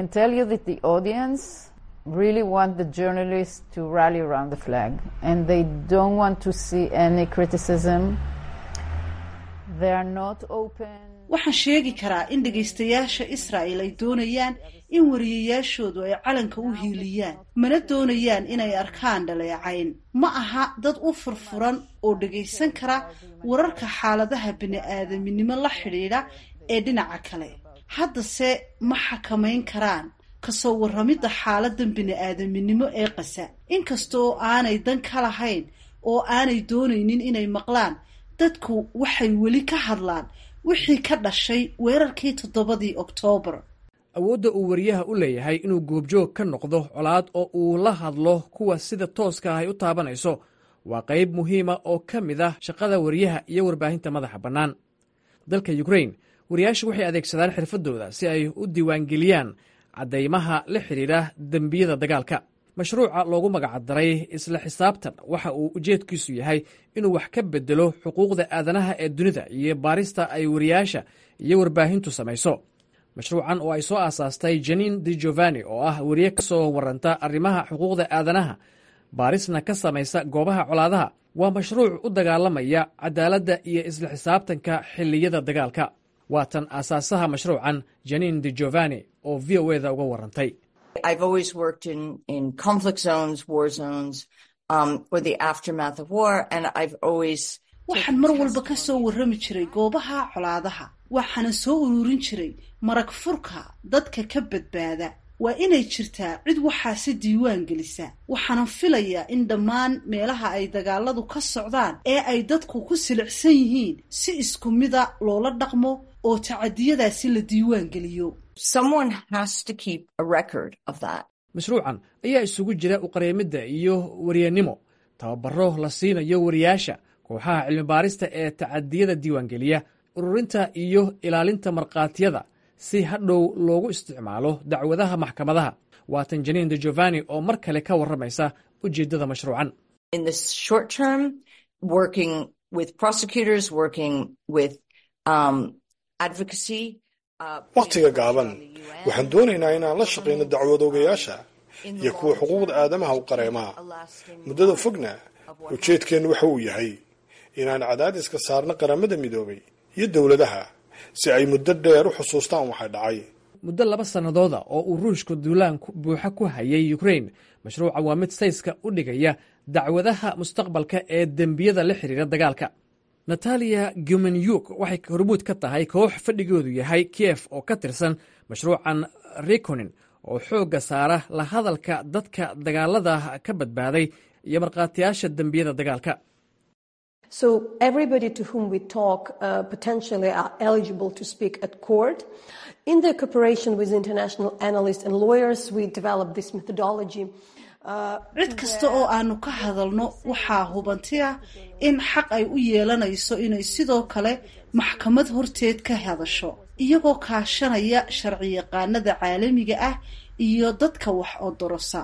really want the journalists to rally around the flag and they don't want to see any criticism. They are not open. waxaan sheegi karaa in dhegaystayaasha israa'il ay doonayaan in wariyayaashoodu ay calanka u hiiliyaan mana doonayaan inay arkaan dhaleecayn ma aha dad u furfuran oo dhegaysan kara wararka xaaladaha bini-aadaminimo la xidhiidha ee dhinaca kale haddase ma xakamayn karaan kasoo warramidda xaaladan bini-aadaminimo ee qasa inkastoo aanay dan ka lahayn oo aanay doonaynin inay maqlaan dadku waxay weli ka hadlaan wixii ka dhashay weerarkii toddobadii oktoobar awoodda uu wariyaha u leeyahay inuu goobjoog ka noqdo colaad oo uu la hadlo kuwa sida tooska ah ay u taabanayso waa qayb muhiima oo ka mid ah shaqada wariyaha iyo warbaahinta madaxa bannaan dalka yukrain wariyaashu waxay adeegsadaan xirfadooda si ay u diiwaangeliyaan caddaymaha la xidhiidha dembiyada dagaalka mashruuca loogu magacdaray isla xisaabtan waxa uu ujeedkiisu yahay inuu wax ka bedelo xuquuqda aadanaha ee dunida iyo baarista ay wariyaasha iyo warbaahintu samayso mashruucan oo ay soo aasaastay janin di giovanni oo ah wariye ka soo waranta arrimaha xuquuqda aadanaha baarisna ka samaysa goobaha colaadaha waa mashruuc u dagaalamaya cadaaladda iyo isla xisaabtanka xilliyada dagaalka waa tan aasaasaha mashruucan janin di giovanni oo v o eda uga warantay waxaan mar walba ka soo warrami jiray goobaha colaadaha waxaana soo ururin jiray marag furka dadka ka badbaada waa inay jirtaa cid waxaasi diiwaan gelisa waxaanan filayaa in dhammaan meelaha ay dagaaladu ka socdaan ee ay dadku ku silicsan yihiin si isku mida loola dhaqmo oo tacadiyadaasi la diiwaan geliyo mashruucan ayaa isugu jira uqareemidda iyo waryanimo tababaro la siinayo wariyaasha kooxaha cilmibaarista ee tacadiyada diiwaangeliya ururinta iyo ilaalinta markhaatiyada si hadhow loogu isticmaalo dacwadaha maxkamadaha waa tan janiin de giovanni oo mar kale ka warramaysa ujeeddada mashruucan wakhtiga gaaban waxaan doonaynaa inaan la shaqayno dacwad ogayaasha iyo kuwa xuquuqda aadamaha u qareemaa muddada fogna ujeedkeennu waxa uu yahay inaan cadaadiska saarno qaramada midoobay iyo dowladaha si ay muddo dheer u xusuustaan waxay dhacay muddo laba sannadooda oo uu ruushku duulaan buuxa ku hayay ukrain mashruuca waa mid sayska u dhigaya dacwadaha mustaqbalka ee dembiyada la xiriira dagaalka nataliya gumenyuk waxay hormuud ka tahay koox fadhigoodu yahay kiyef oo ka tirsan mashruucan rikonin oo xoogga saara la hadalka dadka dagaalada ka badbaaday iyo markhaatiyaasha dembiyada dagaalka So everybody to whom we talk uh, potentially are eligible to speak at court. In the cooperation with international analysts and lawyers, we developed this methodology. cid kasta oo aanu ka hadalno waxaa hubanti ah in xaq ay u yeelanayso inay sidoo kale maxkamad horteed ka hadasho iyagoo kaashanaya sharciyaqaanada caalamiga ah iyo dadka wax odorosa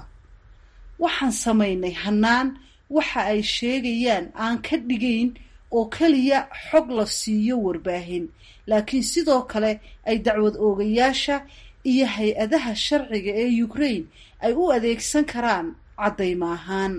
waxaan samaynay hannaan waxa ay sheegayaan aan ka dhigayn oo keliya xog la siiyo warbaahin laakiin sidoo kale ay dacwad oogayaasha iyo hay-adaha sharciga ee ukraine ay u adeegsan karaan caddayma ahaan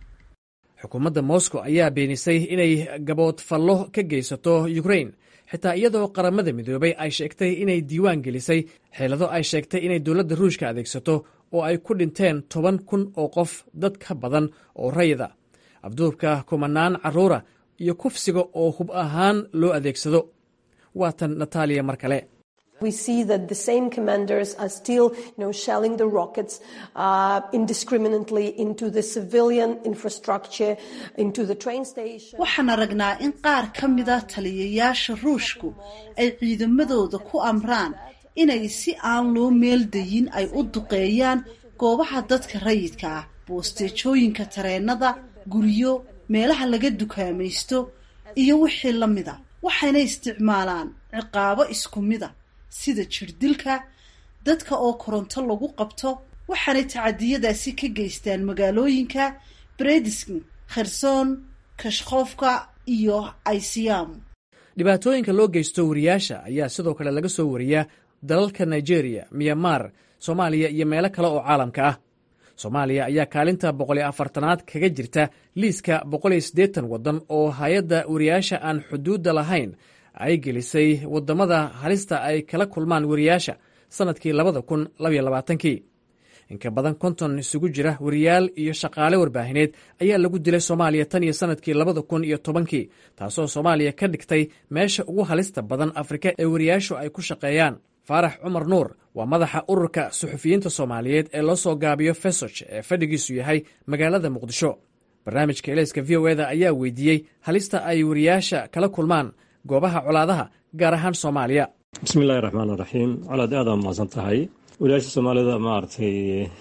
xukuumadda moscow ayaa beenisay inay gaboodfallo ka geysato ukrain xitaa iyadoo qaramada midoobay ay sheegtay inay diiwaan gelisay xeelado ay sheegtay inay dowladda ruushka adeegsato oo ay ku dhinteen toban kun oo qof dad ka badan oo rayida abduubka kumanaan carruura iyo kufsiga oo hub ahaan loo adeegsado waatan nataaliya mar kale We see that the same commanders are still, you know, shelling the rockets uh, indiscriminately into the civilian infrastructure, into the train station. waxaan aragnaa in qaar ka mida taliyayaasha ruushku ay ciidamadooda ku amraan inay si aan loo meeldayin ay u duqeeyaan goobaha dadka rayidka ah boosteejooyinka tareenada guryo meelaha laga dukaamaysto iyo wixii la mida waxayna isticmaalaan ciqaabo isku mida sida jirdilka dadka oo koronto lagu qabto waxaanay tacadiyadaasi ka geystaan magaalooyinka brediskin kherson kashkofka iyo aisiyam dhibaatooyinka loo geysto wariyaasha ayaa sidoo kale laga soo wariyaa dalalka nigeria myanmar soomaaliya iyo meelo kale oo caalamka ah soomaaliya ayaa kaalinta boqoliyo afartanaad kaga jirta liiska boqoliyo siddeetan waddan oo hay-adda wariyaasha aan xuduudda lahayn ay gelisay waddamada halista ay kala kulmaan wariyaasha sannadkii labada kun labaiyo labaatankii inka badan konton isugu jira wariyaal iyo shaqaale warbaahineed ayaa lagu dilay soomaaliya tan iyo sannadkii labada kun iyo tobankii taasoo soomaaliya ka dhigtay meesha ugu halista badan afrika ee wariyaashu ay ku shaqeeyaan faarax cumar nuur waa madaxa ururka suxufiyiinta soomaaliyeed ee loo soo gaabiyo fesoc ee fadhigiisu yahay magaalada muqdisho barnaamijka eleyska v o eda ayaa weydiiyey halista ay wariyaasha kala kulmaan goobaha colaadaha gaar ahaan soomaaliya bismillahi raxmaan raxiim colaad aada mahadsan tahay wariyaasha soomaalida maaragtay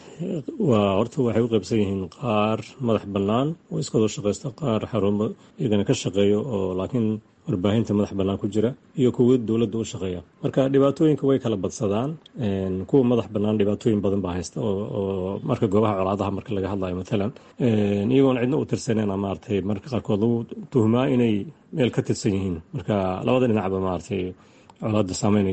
waa horta waxay u qaybsan yihiin qaar madax bannaan oo iskadoo shaqaysta qaar xarumo iyagana ka shaqeeyo oo laakiin warbaahinta madax bannaan ku jira iyo kuwa dowladda u shaqeeya marka dhibaatooyinka way kala badsadaan kuwa madax bannaan dhibaatooyin badan baa haysta oo marka goobaha colaadaha marka laga hadlayo matalan iyagoon cidna u tirsanayna maaragtay marka qaarkood lagu tuhmaa inay meel ka tirsan yihiin marka labada dhinacba maaragtay colaadda saameyn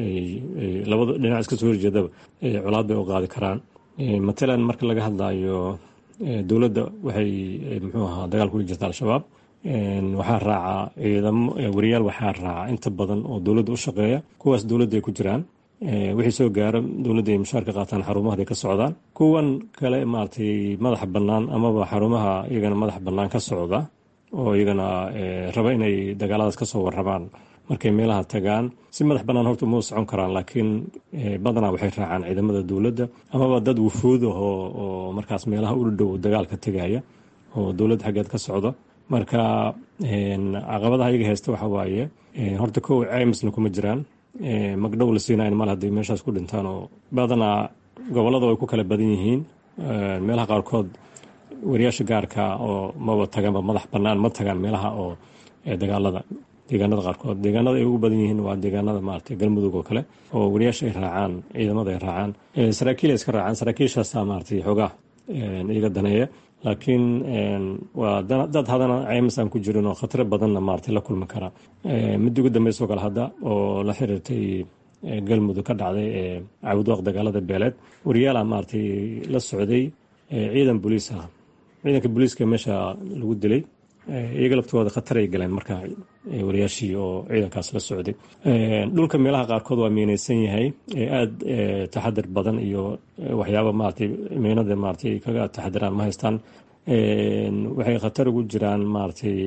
labada dhinac iska soo horjeedaba colaad bay u qaadi karaan matalan marka laga hadlayo dowladda waxay muxuu ahaa dagaal kula jirta al-shabaab waxaa raaca ciidamo wariyaal waxaa raaca inta badan oo dowladda u shaqeeya kuwaas dowladda ay ku jiraan wixii soo gaara dowladda ay mushaar ka qaataan xarumaha ay ka socdaan kuwan kale maaragtay madaxa bannaan amaba xarumaha iyagana madaxa bannaan ka socda oo iyagana raba inay dagaaladaas kasoo warramaan markay meelaha tagaan si madax bannaan horta uma socon karaan laakiin badanaa waxay raacaan ciidamada dowladda amaba dad wufuud ahoo oo markaas meelaha u dhow dagaalka tegaya oo dowladda xaggeed ka socda marka caqabadaha iyaga haysta waxa waaye horta kow ceymisna kuma jiraan magdhow la siinayn mal haddii meeshaas ku dhintaan oo badanaa gobollada way ku kala badan yihiin meelaha qaarkood wariyaasha gaarka oo maba taganba madax bannaan ma tagaan meelaha oo dagaalada deegaanada qaarkood deegaanada ay ugu badan yihiin waa deegaanada maaragtay galmudug oo kale oo wariyaasha ay raacaan ciidamada ay raacaan saraakiil ay iska raacaan saraakiishaasa maaragtay xoogaa iyaga daneeya laakiin waa dad hadana ceymis aan ku jirin oo khataro badanna maaragtay la kulmi kara midda ugu dambeysoo kale hadda oo la xiriirtay galmudug ka dhacday ee cabudwaaq dagaalada beeleed wariyaala maaragtay la socday ciidan booliis ah ciidanka booliiska meesha lagu dilay iyaga laftooda khatar ay galeen marka wariyaashii oo ciidankaas la socday dhulka meelaha qaarkood waa miinaysan yahay aada taxadir badan iyo waxyaaba maratay miinada maratay kaga taxadiraan ma haystaan waxay khatar ugu jiraan maratay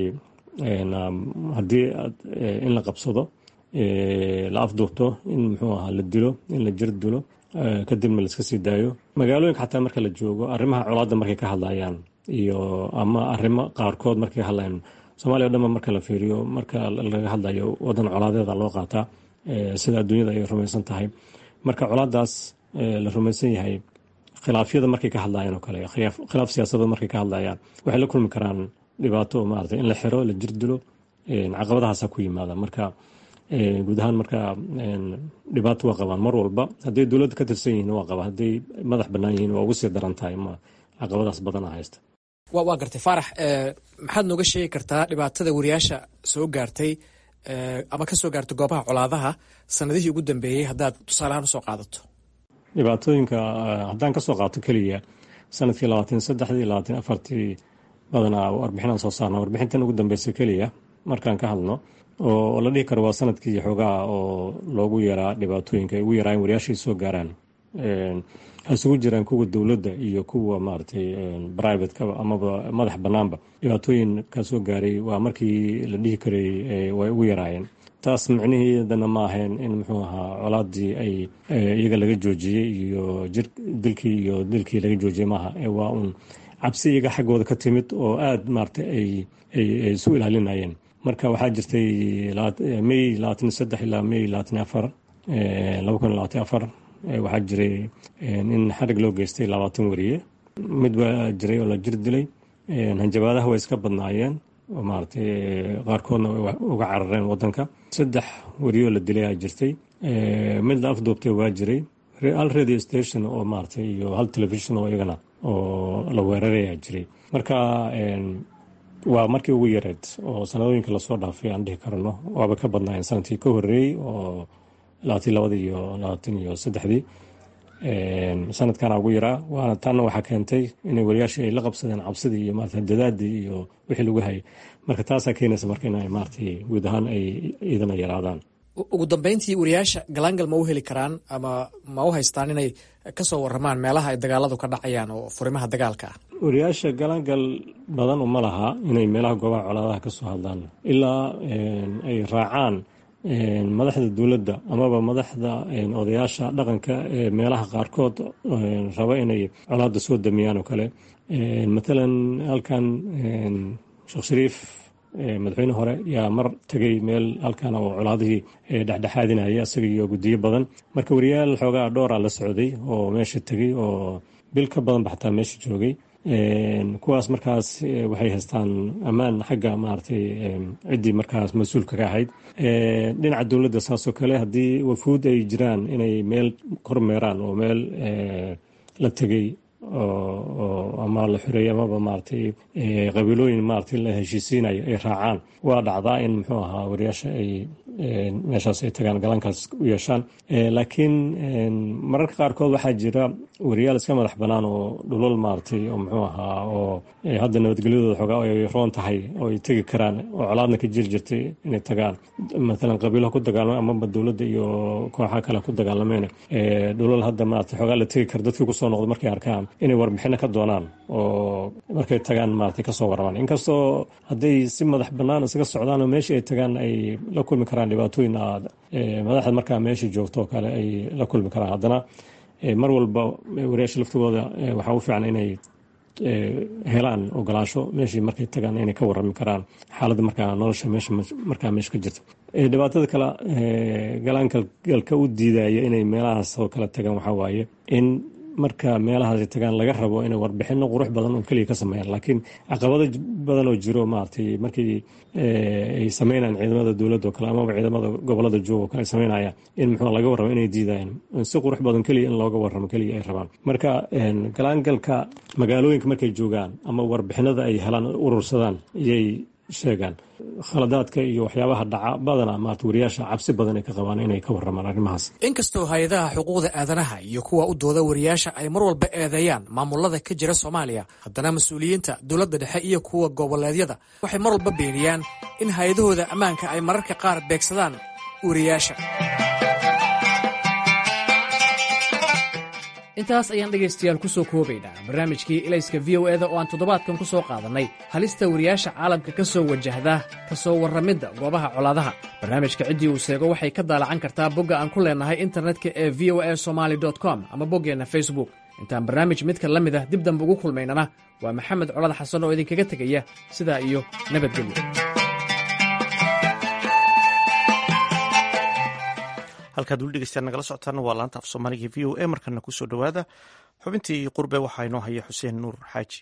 haddii in la qabsado la afduubto in muxuu ahaa la dilo in la jir dilo kadibna laiska sii daayo magaalooyinka xataa marka la joogo arrimaha colaadda markay ka hadlayaan iyo ama arrimo qaarkood markay hadlayaan soomaliya o dhanba marka la fiiriyo marka laga hadlayo wadan colaadeeda loo qaataa sida adduunyada ay rumaysan tahay marka colaadaas la rumaysan yahay khilaafyada markay ka hadlayaan oo kale khilaaf siyaasadda markay ka hadlayaan waxay la kulmi karaan dhibaato maarata in la xiro la jir dilo caqabadahaasa ku yimaada marka guud ahaan marka dhibaato waa qabaan mar walba hadday dowladda ka tirsan yihiin waa qabaan hadday madax bannaan yihiin waa ugu sii daran tahay ma caqabadaas badana haysta waa gartay faarax maxaad nooga sheegi kartaa dhibaatada wariyaasha soo gaartay ama ka soo gaartay goobaha colaadaha sanadihii ugu dambeeyey haddaad tusaalehaan usoo qaadato dhibaatooyinka haddaan kasoo qaato keliya sanadkii labaatan saddexdii labaatan afartii badanaa warbixinaan soo saarna warbixintan ugu dambeysa keliya markaan ka hadno oo la dhihi karo waa sanadkii xoogaha oo loogu yaraa dhibaatooyinka ay ugu yaraayen wariyaashii soo gaaraan ha isugu jiraan kuwa dowladda iyo kuwa maaragtay brivatka amaba madax bannaanba dhibaatooyin ka soo gaaray waa markii la dhihi karay way ugu yaraayeen taas micniheedana ma ahayn in muxuu ahaa colaadii ay iyaga laga joojiyey iyo jir dilkii iyo dilkii laga joojiyey maaha waa uun cabsi iyaga xaggooda ka timid oo aada maaragtay ay ay isu ilaalinayeen marka waxaa jirtay may labaatan saddex ilaa may labaatan afar laba kun labaatan afar waxaa jiray in xarig loo geystay labaatan wariye mid baa jiray oo la jir dilay hanjabaadaha way iska badnaayeen oo maaragtay qaarkoodna uga carareen wadanka saddex wariyoo la dilay aa jirtay mid la afduubtay waa jiray hal radio station oo maaragtay iyo hal television oo iyagana oo la weerarayaa jiray marka waa markii ugu yareed oo sanadooyinka lasoo dhaafay aan dhihi karno waaba ka badnaayeen sanadkii ka horeeyey oo labaatan labadii iyo labaatan iyo saddexdii sanadkana ugu yaraa waana taana waxaa keentay inay wariyaashii ay la qabsadeen cabsidii iyo maarata dadaadii iyo wixii lagu hayay marka taasaa keenaysa marka in maaragtay guud ahaan ay iidana yaraadaan ugu dambeyntii wariyaasha galaangal ma u heli karaan ama ma u haystaan inay kasoo waramaan meelaha ay dagaaladu ka dhacayaan oo furimaha dagaalka ah wariyaasha galaangal badan uma laha inay meelaha goobaha colaadaha kasoo hadlaan ilaa ay raacaan madaxda dowladda amaba madaxda odayaasha dhaqanka ee meelaha qaarkood raba inay colaada soo damiyaan oo kale matalan halkan sheekh shariif madaxweyne hore yaa mar tegay meel halkan oo colaadihii dhexdhexaadinaya isaga iyo guddiyo badan marka wariyaal xoogaa dhowra la socday oo meesha tegay oo bil ka badanba xataa meesha joogay kuwaas markaas waxay haystaan ammaan xagga maaragtay ciddii markaas mas-uulka ka ahayd dhinaca dowladda saasoo kale haddii wafuud ay jiraan inay meel kormeeraan oo meel la tegay ama la xoreeyey amaba maaragtay qabiilooyin maaragtay la heshiisiinayo ay raacaan waa dhacdaa in muxuu ahaa wariyaasha ay meeshaas ay tagaan galaankaas u yeeshaan laakiin mararka qaarkood waxaa jira wariyaal iska madax bannaan oo dhulal maaragtay oo muxuu ahaa oo hadda nabadgelyadooda xoogaa ay roon tahay oo ay tegi karaan oo colaadna ka jiri jirtay inay tagaan matalan qabiilaha ku dagaalamay amaba dowladda iyo kooxaha kale ku dagaalameen dhulal hadda maaragtay xoogaa la tegi kara dadkii kusoo noqdo markay arkaan inay warbixino ka doonaan oo markay tagaan maaragtay kasoo waramaan inkastoo hadday si madax bannaan isaga socdaan oo meeshii ay tagaan ay la kulmi karaan dhibaatooyin aad madaxda markaa meesha joogto oo kale ay la kulmi karaan haddana mar walba wariyaasha laftigooda waxaa u fiican inay helaan ogolaansho meeshii markay tagaan inay ka warami karaan xaaladda markaa nolosha meesha markaa meesha ka jirto dhibaatada kale galaangalka u diidaya inay meelahaas oo kale tagaan waxaa waaye in marka meelahaas ay tagaan laga rabo inay warbixino qurux badan oo keliya ka sameeyaan laakiin caqabado badan oo jiro maaragtay markii ay sameynayaan ciidamada dowladda oo kale amaba ciidamada gobolada jooga oo kale ay sameynayaan in muxuu laga warramo inay diidayaan si qurux badan keliya in looga warramo keliya ay rabaan marka galaangalka magaalooyinka markay joogaan ama warbixinada ay helaan urursadaan iyay sheegaan khaladaadka iyo waxyaabaha dhaca badana maarata wariyaasha cabsi badan ay ka qabaan inay ka warramaan arrimahaas inkastoo hay-adaha xuquuqda aadanaha iyo kuwa u dooda wariyaasha ay mar walba eedeeyaan maamulada ka jira soomaaliya haddana mas-uuliyiinta dowladda dhexe iyo kuwa goboleedyada waxay mar walba beeniyaan in hay-adahooda ammaanka ay mararka qaar beegsadaan wariyaasha intaas ayaan dhegaystayaal ku soo koobaynaa barnaamijkii ilayska v o eda oo aan toddobaadkan ku soo qaadannay halista wariyaasha caalamka ka soo wajahda ka soo warramidda goobaha colaadaha barnaamijka ciddii uu seego waxay ka daalacan kartaa bogga aan ku leennahay internetka ee v o a somaali com ama boggeenna facebook intaan barnaamij midka la mid ah dib dambe ugu kulmaynana waa maxamed colad xasan oo idinkaga tegaya sidaa iyo nabadgelyo halkaad weli dhegeystaan nagala socotaana waa laanta af soomaaliga v o a markana kusoo dhowaada xubintii qurbe waxaa inoo haya xuseen nuur xaaji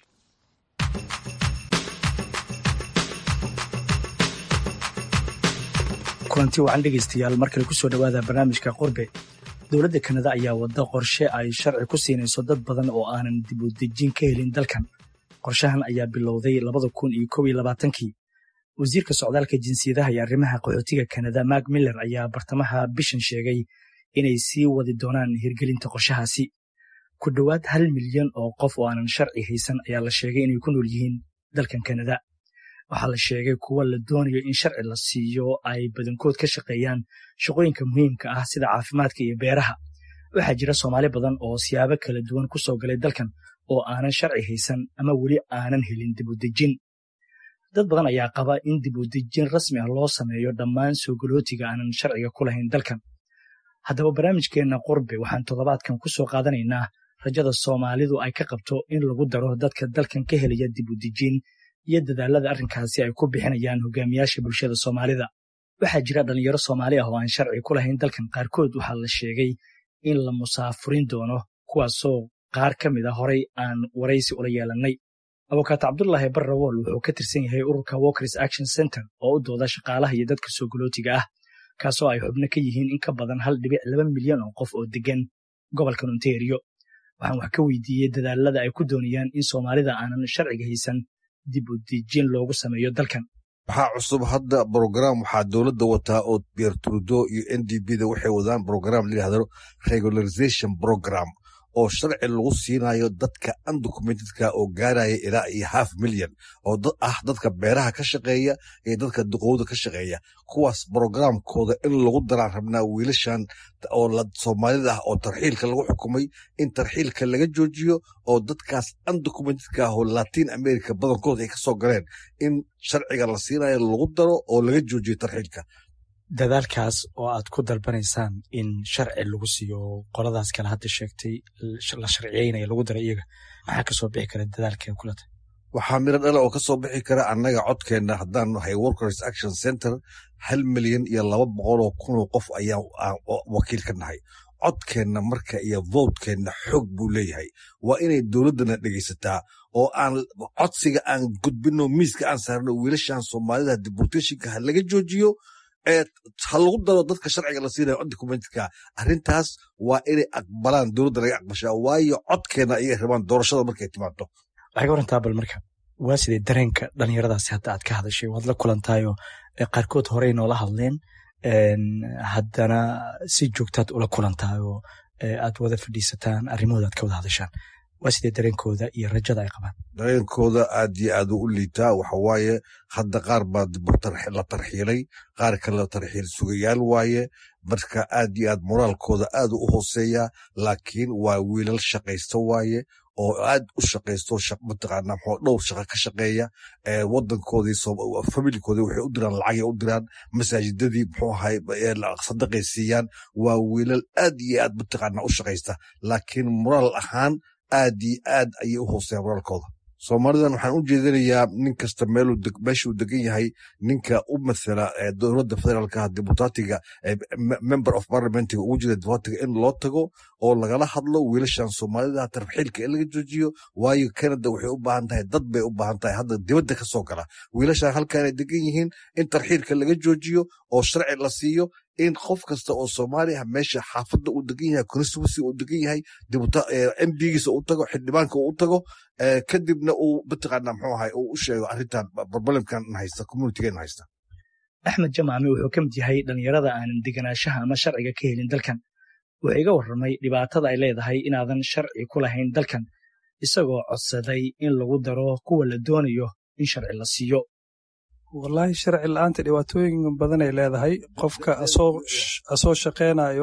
kulanti wacan dhegaystayaal markale kusoo dhowaada barnaamijka qurbe dowladda kanada ayaa wadda qorshe ay sharci ku siinayso dad badan oo aanan dib u dejin ka helin dalkan qorshahan ayaa bilowday labada kun iyo kow iyo labaatankii wasiirka socdaalka jinsiyadaha iyo arrimaha qaxootiga kanada mak miller ayaa bartamaha bishan sheegay inay sii wadi doonaan hirgelinta qorshahaasi ku dhowaad hal milyan oo qof oo aanan sharci haysan ayaa la sheegay inay ku nool yihiin dalkan kanada waxaa la sheegay kuwa la doonayo in sharci la siiyo ay badankood ka shaqeeyaan shaqooyinka muhiimka ah sida caafimaadka iyo beeraha waxaa jira soomaali badan oo siyaabo kala duwan ku soo galay dalkan oo aanan sharci haysan ama weli aanan helin dib u dejin dad badan ayaa qaba in dib u dejin rasmi ah loo sameeyo dhammaan soo galootiga aanan sharciga ku lahayn dalkan haddaba barnaamijkeenna qurbe waxaan toddobaadkan ku soo qaadanaynaa rajada soomaalidu ay ka qabto in lagu daro dadka dalkan ka helaya dib u dejin iyo dadaalada arrinkaasi ay ku bixinayaan hogaamiyaasha bulshada soomaalida waxaa jira dhalinyaro soomaali ah oo aan sharci ku lahayn dalkan qaarkood waxaa la sheegay in la musaafurin doono kuwaasoo qaar ka mid a horay aan waraysi ula yeelannay abukaato cabdulaahi barrawool wuxuu ka tirsan yahay ururka walkers action center oo u dooda shaqaalaha iyo dadka soo galootiga ah kaasoo ay xubno ka yihiin in ka badan hal dhibic laba milyan oo qof oo degan gobolkan ontario waxaan wax ka weydiiyey dadaalada ay ku doonayaan in soomaalida aanan sharciga haysan dib u dejin loogu sameeyo dalkan waxaa cusub hadda brogram waxaa dowladda wataa oo bier trudo iyo n d b da waxay wadaan brogram layihahdo regularization program oo sharci lagu siinayo dadka undocumentedka oo gaaraya ilaa iyo half milyan oo ah dadka beeraha ka shaqeeya iyo dadka duqowda ka shaqeeya kuwaas brogramkooda in lagu daraan rabnaa wiilashan oo soomaalida ah oo tarxiilka lagu xukumay in tarxiilka laga joojiyo oo dadkaas undocumentedka ah oo latin america badankooda ay kasoo galeen in sharciga la siinayo lagu daro oo laga joojiyo tarxiilka dadaalkaas oo aad ku dalbanaysaan in sharci lagu siiyo qoladaas kale hadda sheegtay la sharciyeynaya lagu dara iyaga maxaa kasoo bixi kara dadaalkee kula tahay waxaa miro dhala oo kasoo bixi kara annaga codkeenna haddaan nahay workers action center hal milyan iyo laba boqoloo kunoo qof ayaa wakiil ka nahay codkeenna marka iyo votkeenna xoog buu leeyahay waa inay dowladdana dhegaysataa oo aan codsiga aan gudbino miiska aan saarno wiilashan soomaalida deportationka ha laga joojiyo ha lagu daro dadka sharciga la siinayo undocumentka arrintaas waa inay aqbalaan dowladda laga aqbashaa waayo codkeena ayay rabaan doorashada markay timaado waxay ka warantaa bal marka waa sidee dareenka dhalinyaradaasi hadda aad ka hadashay waad la kulantaayo qaarkood horey noola hadleen haddana si joogtaad ula kulantaayoo aad wada fadhiisataan arrimahooda aad ka wada hadashaan waa sidee dareenkooda iyo rajada ay qabaan dareenkooda aad iyo aad u liitaa waxawaaye hadda qaar baa la tarxiilay qaar kale la tarxiil sugayaal waaye marka aad iyo aad moraalkooda aad u hooseeya laakiin waa wiilal shaqaysta waaye oo aad u shaqaysto mataqaana mxuu dhowr shaqa ka shaqeeya wadankoodii familikoodii waxay u diraan lacagay u diraan masaajidadii muxuu ahay sadaqay siiyaan waa wiilal aad iyo aad mataqaana u shaqaysta laakiin moraal ahaan aad iyo aad ayay u hooseeyaan moraalkooda soomaalidan waxaan u jeedinayaa nin kasta meeshuu degan yahay ninka u mathala dowladda federaalka dibutatiga member of parliamentiga ugu jira dibutatiga in loo tago oo lagala hadlo wiilashan soomaalida tarxiilka in laga joojiyo waayo canada waxay u baahan tahay dad bay u baahan tahay hadda dibadda ka soo gala wiilashan halkaanay degan yihiin in tarxiilka laga joojiyo oo sharci la siiyo in qof kasta oo soomaaliya meesha xaafadda uu degan yahay constituency uu degan yahay mdgiisa uu tago xildhibaanka uu tago kadibna uu mataqaana muxuu ahay uu u sheego arrintan problemkan haysta communitygan haysta axmed jamaami wuxuu ka mid yahay dhallinyarada aanan deganaanshaha ama sharciga ka helin dalkan wuxuu iga warramay dhibaatada ay leedahay inaadan sharci ku lahayn dalkan isagoo codsaday in lagu daro kuwa la doonayo in sharci la siiyo wallaahi sharci la'aanta dhibaatooyin badanay leedahay qofka asoo shaqaynayo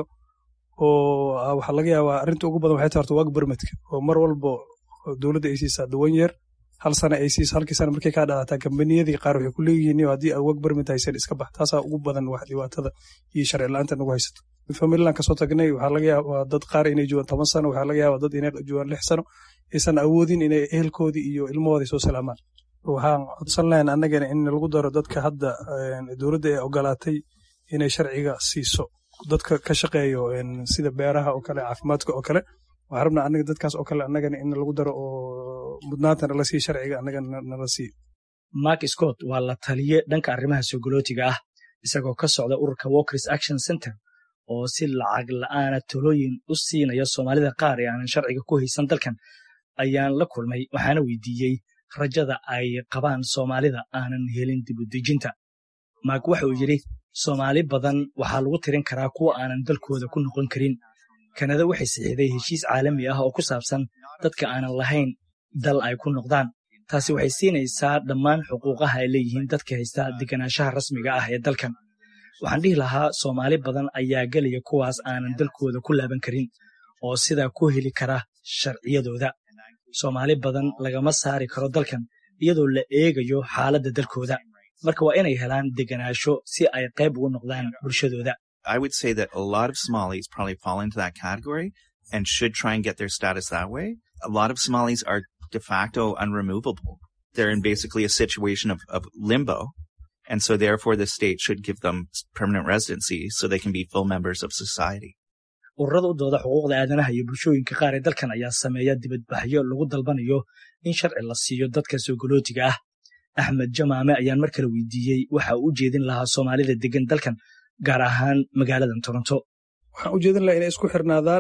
oo waxaa laga yaabaa arrinta ugu badan waxay tahay horta waag bermadka oo mar walba dowladda ay siisaa duwan yeer hal sana ay siiso halkii sana markay kaa dhalataa kambaniyadii qaar waxay ku leeyihiin haddii aad waag bermad haysan iska bax taasaa ugu badan wax dhibaatada iyo sharci la'aanta nagu haysato famililan kasoo tagnay waxaa laga yaabaa dad qaar inay joogaan toban sano waxaa laga yaabaa dad inay joogaan lix sano aysan awoodin inay ehelkoodii iyo ilmahooda soo salaamaan waxaan codsan lahayn annagana in lagu daro dadka hadda dowladda ee ogolaatay inay sharciga siiso dadka ka shaqeeyo sida beeraha oo kale caafimaadka oo kale waxaan rabnaa annaga dadkaas oo kale annagana in lagu daro oo mudnaanta nala siiyo sharciga annagana nala siiyo mark scott waa la taliye dhanka arrimaha sogolootiga ah isagoo ka socda ururka walkers action center oo si lacag la'aana talooyin u siinaya soomaalida qaar ee aanan sharciga ku haysan dalkan ayaan la kulmay waxaana weydiiyey rajada ay qabaan soomaalida aanan helin dibudejinta maak waxa uu yidhi soomaali badan waxaa lagu tirin karaa kuwa aanan dalkooda ku noqon karin kanada waxay saxiixday heshiis caalami ah oo ku saabsan dadka aanan lahayn dal ay ku noqdaan taasi waxay siinaysaa dhammaan xuquuqaha ay leeyihiin dadka haysta deganaanshaha rasmiga ah ee dalkan waxaan dhihi lahaa soomaali badan ayaa gelaya kuwaas aanan dalkooda ku laaban karin oo sidaa ku heli kara sharciyadooda soomaali badan lagama saari karo dalkan iyadoo la eegayo xaaladda dalkooda marka waa inay helaan deganaasho si ay qayb ugu noqdaan bulshadooda I would say that a lot of Somalis probably fall into that category and should try and get their status that way. A lot of Somalis are de facto unremovable. They're in basically a situation of, of limbo. And so therefore the state should give them permanent residency so they can be full members of society. ururada u dooda xuquuqda aadanaha iyo bulshooyinka qaar ee dalkan ayaa sameeya dibadbaxyo lagu dalbanayo in sharci la siiyo dadka soogolootiga ah axmed jamaame ayaan mar kale weydiiyey waxa uu u jeedin lahaa soomaalida degan dalkan gaar ahaan magaaladan toronto waxaan u jeedin lahaa inay isku xirnaadaan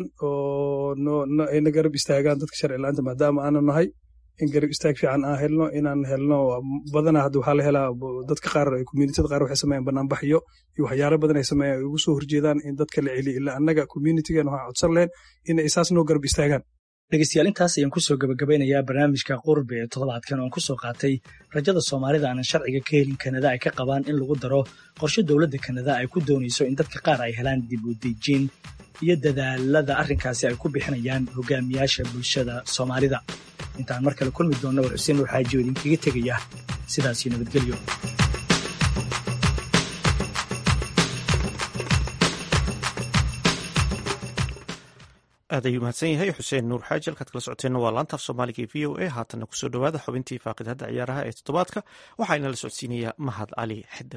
oo ayna garab istaagaan dadka sharci la'aanta maadaama aanu nahay in garab istaag fiican aan helno inaan helno badanaa hadda waxaa la helaa dadka qaar communityada qaar waxay sameeyaan banaanbaxyo iyo waxyaalo badan ay sameeyaan ay ugu soo horjeedaan in dadka la celiyo ilaa annaga communitygan waxaan codsan lahayn in ay saas noo garab istaagaan dhegeystayaal intaas ayaan kusoo gabagabeynayaa barnaamijka qurbe ee toddobaadkan oon kusoo qaatay rajada soomaalida aanan sharciga ka helin kanada ay ka qabaan in lagu daro qorshe dowladda kanada ay ku doonayso in dadka qaar ay helaan dib u dejin iyo dadaalada arrinkaasi ay ku bixinayaan hogaamiyaasha bulshada soomaalida intaan mar kale kulmi doonna war xuseen nuur xaaji oo idinkaga tegaya sidaasio nabadgelyo aad ayuu mahadsan yahay xuseen nuur xaaji halkaad kala socoteenna waa laantaaf soomaaliga e v o a haatanna kusoo dhowaada xubintii faaqidhadda ciyaaraha ee toddobaadka waxaa inala socodsiinayaa mahad cali xidir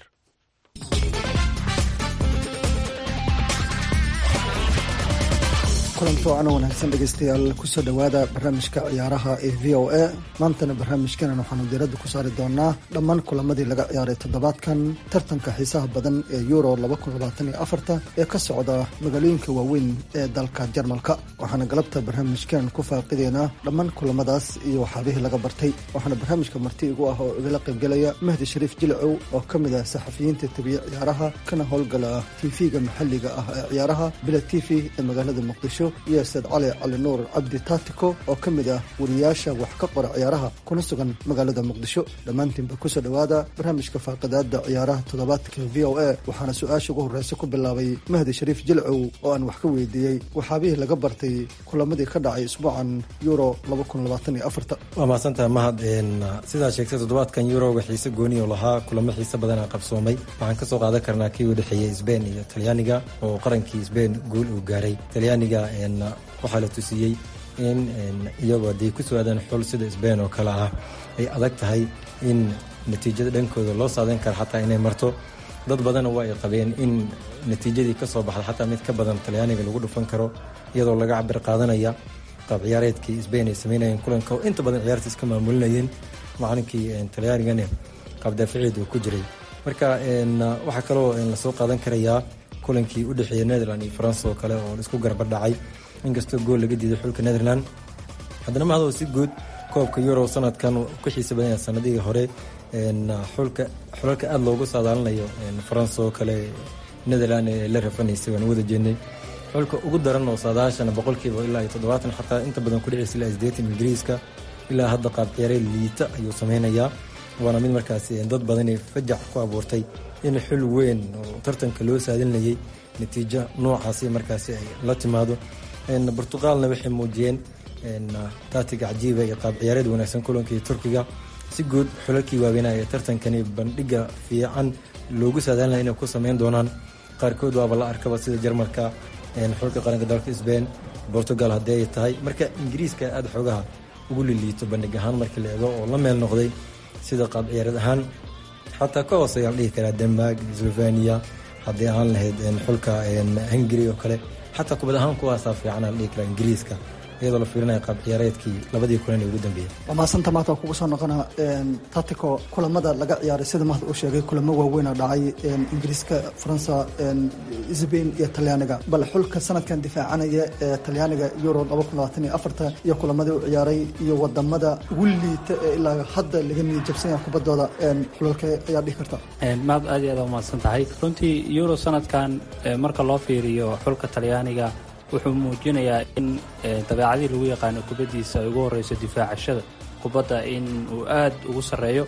kulanto ana wanaagsan dhegeystayaal kusoo dhowaada barnaamijka ciyaaraha ee v o a maantana barnaamijkanan waxaanu diiradda ku saari doonaa dhammaan kulamadii laga ciyaaray toddobaadkan tartanka xiisaha badan ee euro ee ka socda magaalooyinka waaweyn ee dalka jarmalka waxaana galabta barnaamijkan ku faaqideynaa dhammaan kulamadaas iyo waxaabihii laga bartay waxaana barnaamijka marti igu ah oo igala qaybgelaya mahdi shariif jilcow oo ka mid ah saxafiyiinta tabiya ciyaaraha kana howlgala tv-ga maxalliga ah ee ciyaaraha bila t v ee magaalada muqdisho iyo saed cali cali nuur cabdi taatiko oo ka mid ah wariyaasha wax ka qora ciyaaraha kuna sugan magaalada muqdisho dhammaantiinba kusoo dhowaada barnaamijka faaqidaada ciyaaraha toddobaadka v o a waxaana su-aasha ugu horreysa ku bilaabay mahdi shariif jilcow oo aan wax ka weydiiyey waxaabihii laga bartay kulamadii ka dhacay isbuucan euro waa mahadsantaha mahad sidaa sheegtay toddobaadkan yuroga xiise gooni oo lahaa kulamo xiise badanaa qabsoomay waxaan kasoo qaadan karnaa kii u dhexeeyey sbain iyo talyaaniga oo qarankii sbain guul uu gaaray talyaaniga waxaa la tusiyey in iyagoo hadday ku soo aadaan xul sida sbain oo kale ah ay adag tahay in natiijada dhankooda loo saadeyn karo xataa inay marto dad badanna waa ay qabeen in natiijadii ka soo baxda xataa mid ka badan talyaaniga lagu dhufan karo iyadoo laga cabir qaadanaya qaab ciyaareedkii sbain ay sameynayeen kulanka oo inta badan ciyaarta iska maamulinayeen macalinkii talyaanigane qaabdaaficiid uu ku jiray marka waxaa kaloo lasoo qaadan karayaa kulankii u dhexeeya netherland iyo faransa oo kale oo laisku garbadhacay inkastoo gool laga diiday xulka netherland haddana mahadoo si guud koobka euro sanadkan ku xiisa badanya sanadihii hore xulka xulalka aada loogu saadaalinayo faransa oo kale netherland ee la rafanaysay waan wada jeednay xulka ugu daran oo saadaashana boqolkiiba ilaa iyo toddobaatan xataa inta badan ku dhicaysa ilaa sideetan ingiriiska ilaa hadda qaab ciyaareed liita ayuu sameynayaa waana mid markaasi dad badanay fajac ku abuurtay in xul weyn oo tartanka loo saadinayay natiijo noocaasi markaasi ay la timaado burtuqaalna waxay muujiyeen taatiga cajiiba iyo qaab ciyaareed wanaagsan kulankii turkiga si guud xulalkii waaweynaa ee tartankani bandhiga fiican loogu saadaalinaya inay ku sameyn doonaan qaarkood waaba la arkaba sida jarmalka xulka qaranka dalka sbain portugal haddii ay tahay marka ingiriiska aada xoogaha ugu liliito bandhig ahaan markii la eego oo la meel noqday sida qaab ciyaareed ahaan xataa ka hooseeya la dhihi karaa denmark slovenia haddii aan lahayd xulka hungary oo kale xataa kubad ahaan kuwaasaa fiicana la dhihi karaa ingiriiska iyadoo la fiirinaya qaab ciyaareedkii labadii kulan ee ugu dambeeyey waa mahadsanta maanta waa kugu soo noqona tatico kulamada laga ciyaaray sida mahad uu sheegay kulamo waaweyn oo dhacay ingiriiska faransa sbain iyo talyaaniga bal xulka sanadkan difaacanaya ee talyaaniga euro iyo kulamadii u ciyaaray iyo wadamada ugu liita ee ilaa hadda laga niyad jabsanya kubaddooda xulalka ayaa dhihi karta maad aad iyo aad u mahadsan tahay runtii euro sanadkan marka loo fiiriyo xulka talyaaniga wuxuu muujinayaa in dabeecadii lagu yaqaano kubaddiisa ay ugu horeyso difaacashada kubadda in uu aad ugu sarreeyo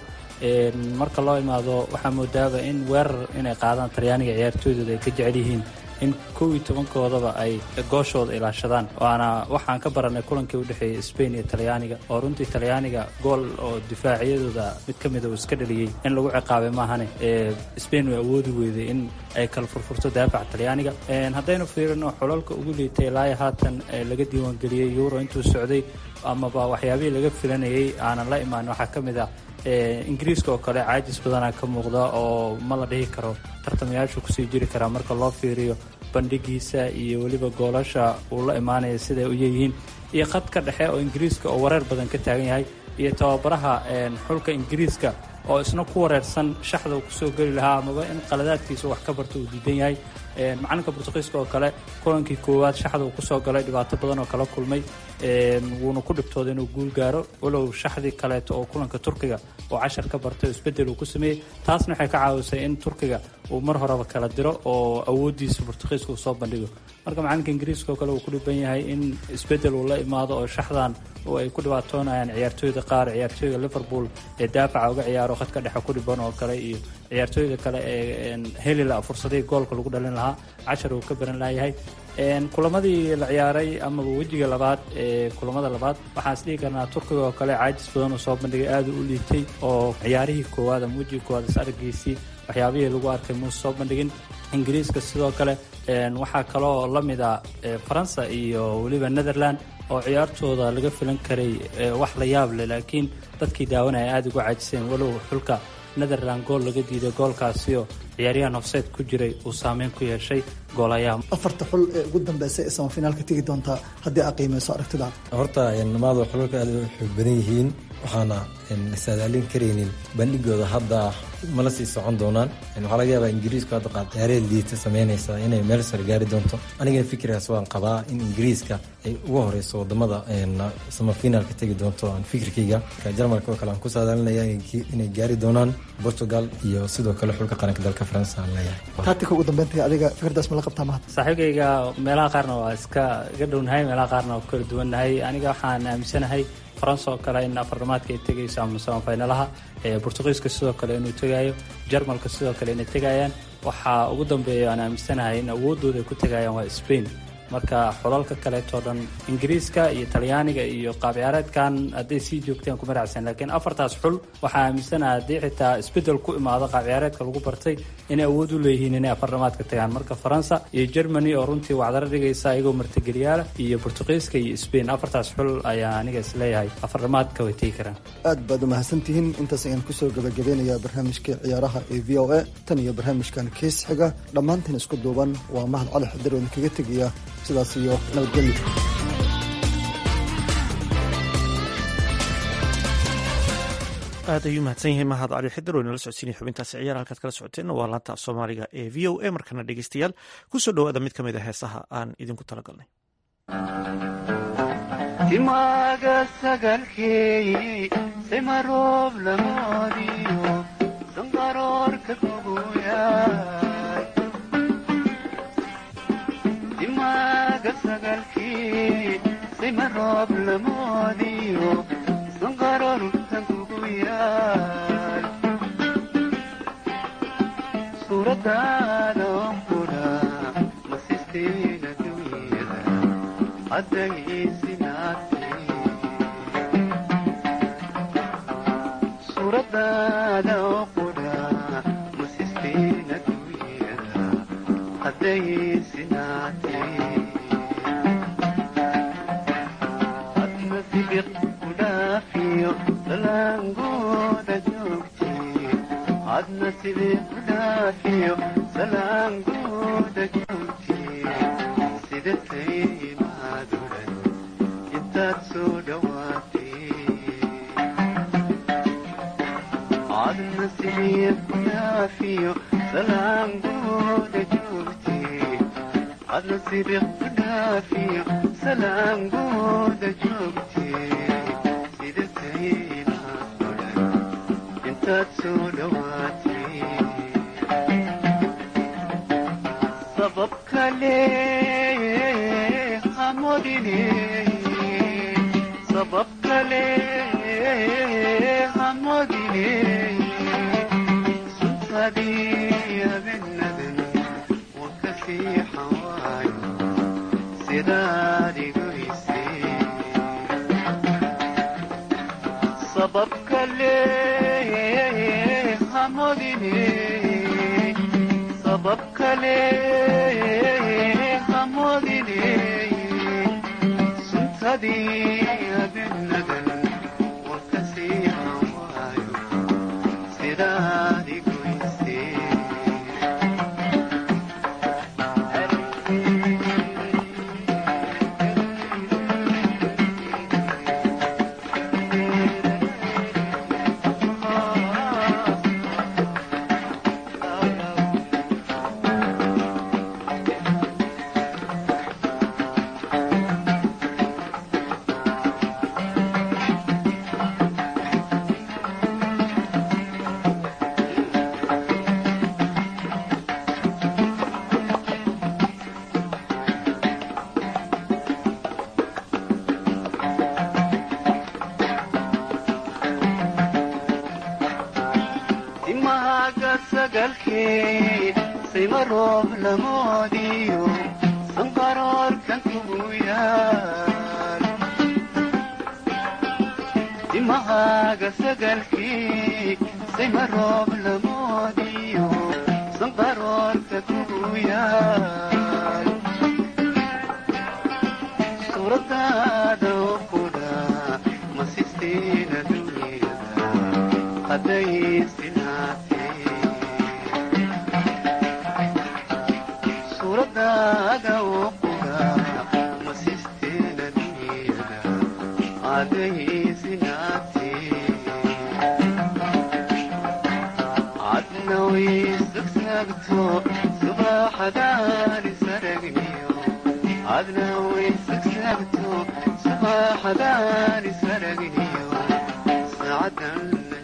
marka loo imaado waxaa moodaaba in weerar inay qaadaan talyaaniga ciyaartooydooda ay ka jecel yihiin in kow iyo tobankoodaba ay gooshooda ilaashadaan waana waxaan ka baranay kulankii u dhexeeyay sbain iyo talyaaniga oo runtii talyaaniga gool oo difaaciyadooda mid ka mida uu iska dhaliyey in lagu ciqaabay maahane sbain way awoodi weyday in ay kala furfurto daafaca talyaaniga haddaynu fiirino xulalka ugu liitay ilaa haatan laga diiwaangeliyey euro intuu socday amaba waxyaabihii laga filanayay aanan la imaan waxaa ka mid ah ingiriiska oo kale caajis badanaa ka muuqda oo ma la dhihi karo tartamayaashu kusii jiri karaa marka loo fiiriyo bandhigiisa iyo weliba goolasha uu la imaanaya siday u yeeyihiin iyo khadka dhexe oo ingiriiska oo wareer badan ka taagan yahay iyo tababaraha xulka ingiriiska oo isna ku wareersan shaxda uu kusoo geli lahaa amaba in qaladaadkiisa wax ka barto uu diidan yahay macalinka bortuqiiska oo kale kulankii koowaad shaxda uu kusoo galay dhibaato badan oo kala kulmay wuuna ku dhibtooday inuu guul gaaro walow shaxdii kaleeto oo kulanka turkiga oo cashar ka bartay oo isbedel uu ku sameeyey taasna waxay ka caawisay in turkiga uu mar horeba kala diro oo awooddiisa bortuqiiska uu soo bandhigo marka macalinka ingiriiska oo kale uu ku dhiban yahay in isbedel uu la imaado oo shaxdan oo ay ku dhibaatoonayaan ciyaartooyda qaar ciyaartooyda liverpool ee daafaca uga ciyaaro khadka dhexe ku dhiban oo kale iyo ciyaartooyda kale ee heli la fursadihii goolka lagu dhalin lahaa cashar uu ka baran layahay kulamadii la ciyaaray amaba wejiga labaad ee kulamada labaad waxaan is dhihi karnaa turkiga oo kale caajis badan uu soo bandhigay aada u liitay oo ciyaarihii koowaad ama wejiga koowaad is araggiisii waxyaabihii lagu arkay muuse soo bandhigin ingiriiska sidoo kale waxaa kaloo la mid a faransa iyo weliba netherland oo ciyaartooda laga filan karay wax la yaab leh laakiin dadkii daawanaya aada ugu caajiseen walow xulka netherland gool laga diiday goolkaasioo ciyaaryahan hofseed ku jiray uu saameyn ku yeeshay goolayaha afarta xul ee ugu dambeysay ee samafinaalka tegi doontaa haddii aad qiimeyso aragtida horta namaado xulalka aad u xoog badan yihiin waxaana saadaalin karaynin bandhigooda hadda mala sii socon doonaan waxaa laga yaabaa ingiriisku hadda qaab ciyaareed liita sameynaysa inay meel sare gaari doonto anigana fikirkaas waan qabaa in ingiriiska ay uga horeyso wadamada samafinaalka tegi doonto aan fikirkayga jarmalka oo kale aan ku saadaalinaya inay gaari doonaan portugal iyo sidoo kale xulka qaranka dalka faransa aan leeyahay taatika ugu dambeynta adiga fikirdaas ma la qabtaa mahad saaxiibkayga meelaha qaarna waa iska iga dhownahay meelaha qaarna waa ku kala duwannahay aniga waxaan aaminsanahay faransa oo kale in afarnamaadka ay tegayso ama samafinalaha bortuqiiska sidoo kale inuu tegaayo jarmalka sidoo kale inay tegayaan waxaa ugu dambeeya aan aaminsanahay in awooddooda ay ku tegayaan waa spain marka xulalka kaleetoo dhan ingiriiska iyo talyaaniga iyo qaab ciyaareedkan hadday sii joogteen kuma raacsan laakiin afartaas xul waxaa aaminsanaha haddii xitaa isbedel ku imaado qaab ciyaareedka lagu bartay inay awood u leeyihiin inay afarnamaadka tagaan marka faransa iyo germany oo runtii wacdaro dhigaysa iyagoo martigeliyaala iyo bortuqiiska iyo spain afartaas xul ayaa aniga isleeyahay afarnamaadka way tegi karaan aad baad u mahadsantihiin intaas ayaan kusoo gabagabeynayaa barnaamijka ciyaaraha ee v o a tan iyo barnaamijkan kees xiga dhammaantiin isku duuban waa mahad cali xadir oo idinkaga tegaya sidaas iyo nabadgelyo aad ayuu mahadsan yahay mahad cali xidar oo inala socodsiinaya xubintaasi ciyaar halkaad kala socoteenna waa laanta af soomaaliga ee v o a markana dhegeystayaal kusoo dhowaada mid ka mid a heesaha aan idinku talagalnay timaaga sagalkeey simaroob lamoodiyo sangaroorka kuguyaay timaaga sagalkii simaroob lamoodiyo sangaroorka kuguyaay suuradaada onkudha masisteena dunyada suuradaada oo qudha masisteena dunyada haddayisinaatee adna sibiq ku dhaafiyo salaangooda joogtee adna sibiq ku dhaafiyo salaangooda joogtee sidatay adna sibiq ku dhaafiyo salaangooda joogtee adna sibiq ku dhaafiyo salaangooda joogtee sidataynaad odhan intaad soo dhowaatee sabab kale hamodine sabab kale hamodine suntadii abenadan wakasii xawaayo sidaad igoyse sabab kale hamodine sabab kale hamodine suntadii abenadan wakasii hawaayo sidaad igoyse timahaga sagalkee sima roob lamoodiyo sanqaroorkan kugu yaal timahaga sagalkee sima roob lamoodiyo sanqaroorka kugu yaal suuradaada oo qudha masisteena dunyada haddayisinaatee suuradaada oo qudha masisteena dunyada haddayisinaatee adna waysagsagto subaxadaan isaragniyo adna waysagsagto subaxadaan isaragniyo saacadan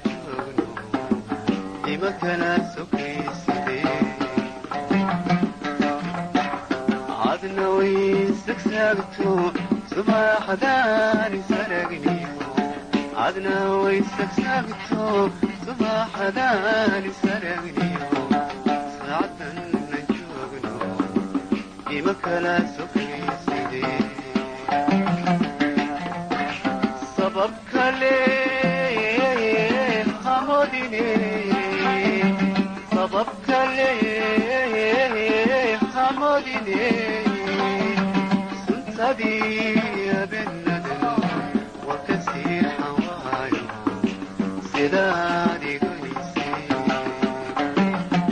ima kala sokayside adna waysagsagto subaxadaan isaragniyo adna waysagsagto subaxadaan isaragniyo saacadan joogno ima kala sokayside sabab kale hamodine sabab kale hamodine suntadii abenadan wakasii xawaayo sidaad igoyse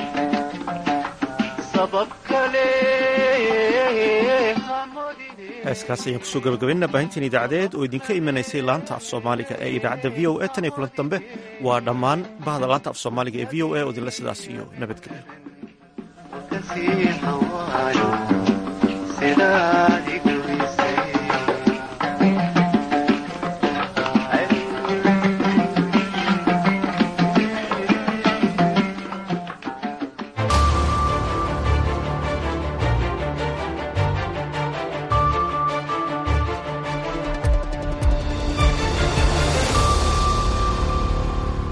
sabab kale heeskaas ayaan kusoo gabagabaynana baahintiin idaacadeed oo idinka imanaysay laanta af soomaaliga ee idaacadda v o e tan iyo kulanti dambe waa dhammaan bahda laanta af soomaaliga ee v o e oo idinla sidaas iyo nabadgelyo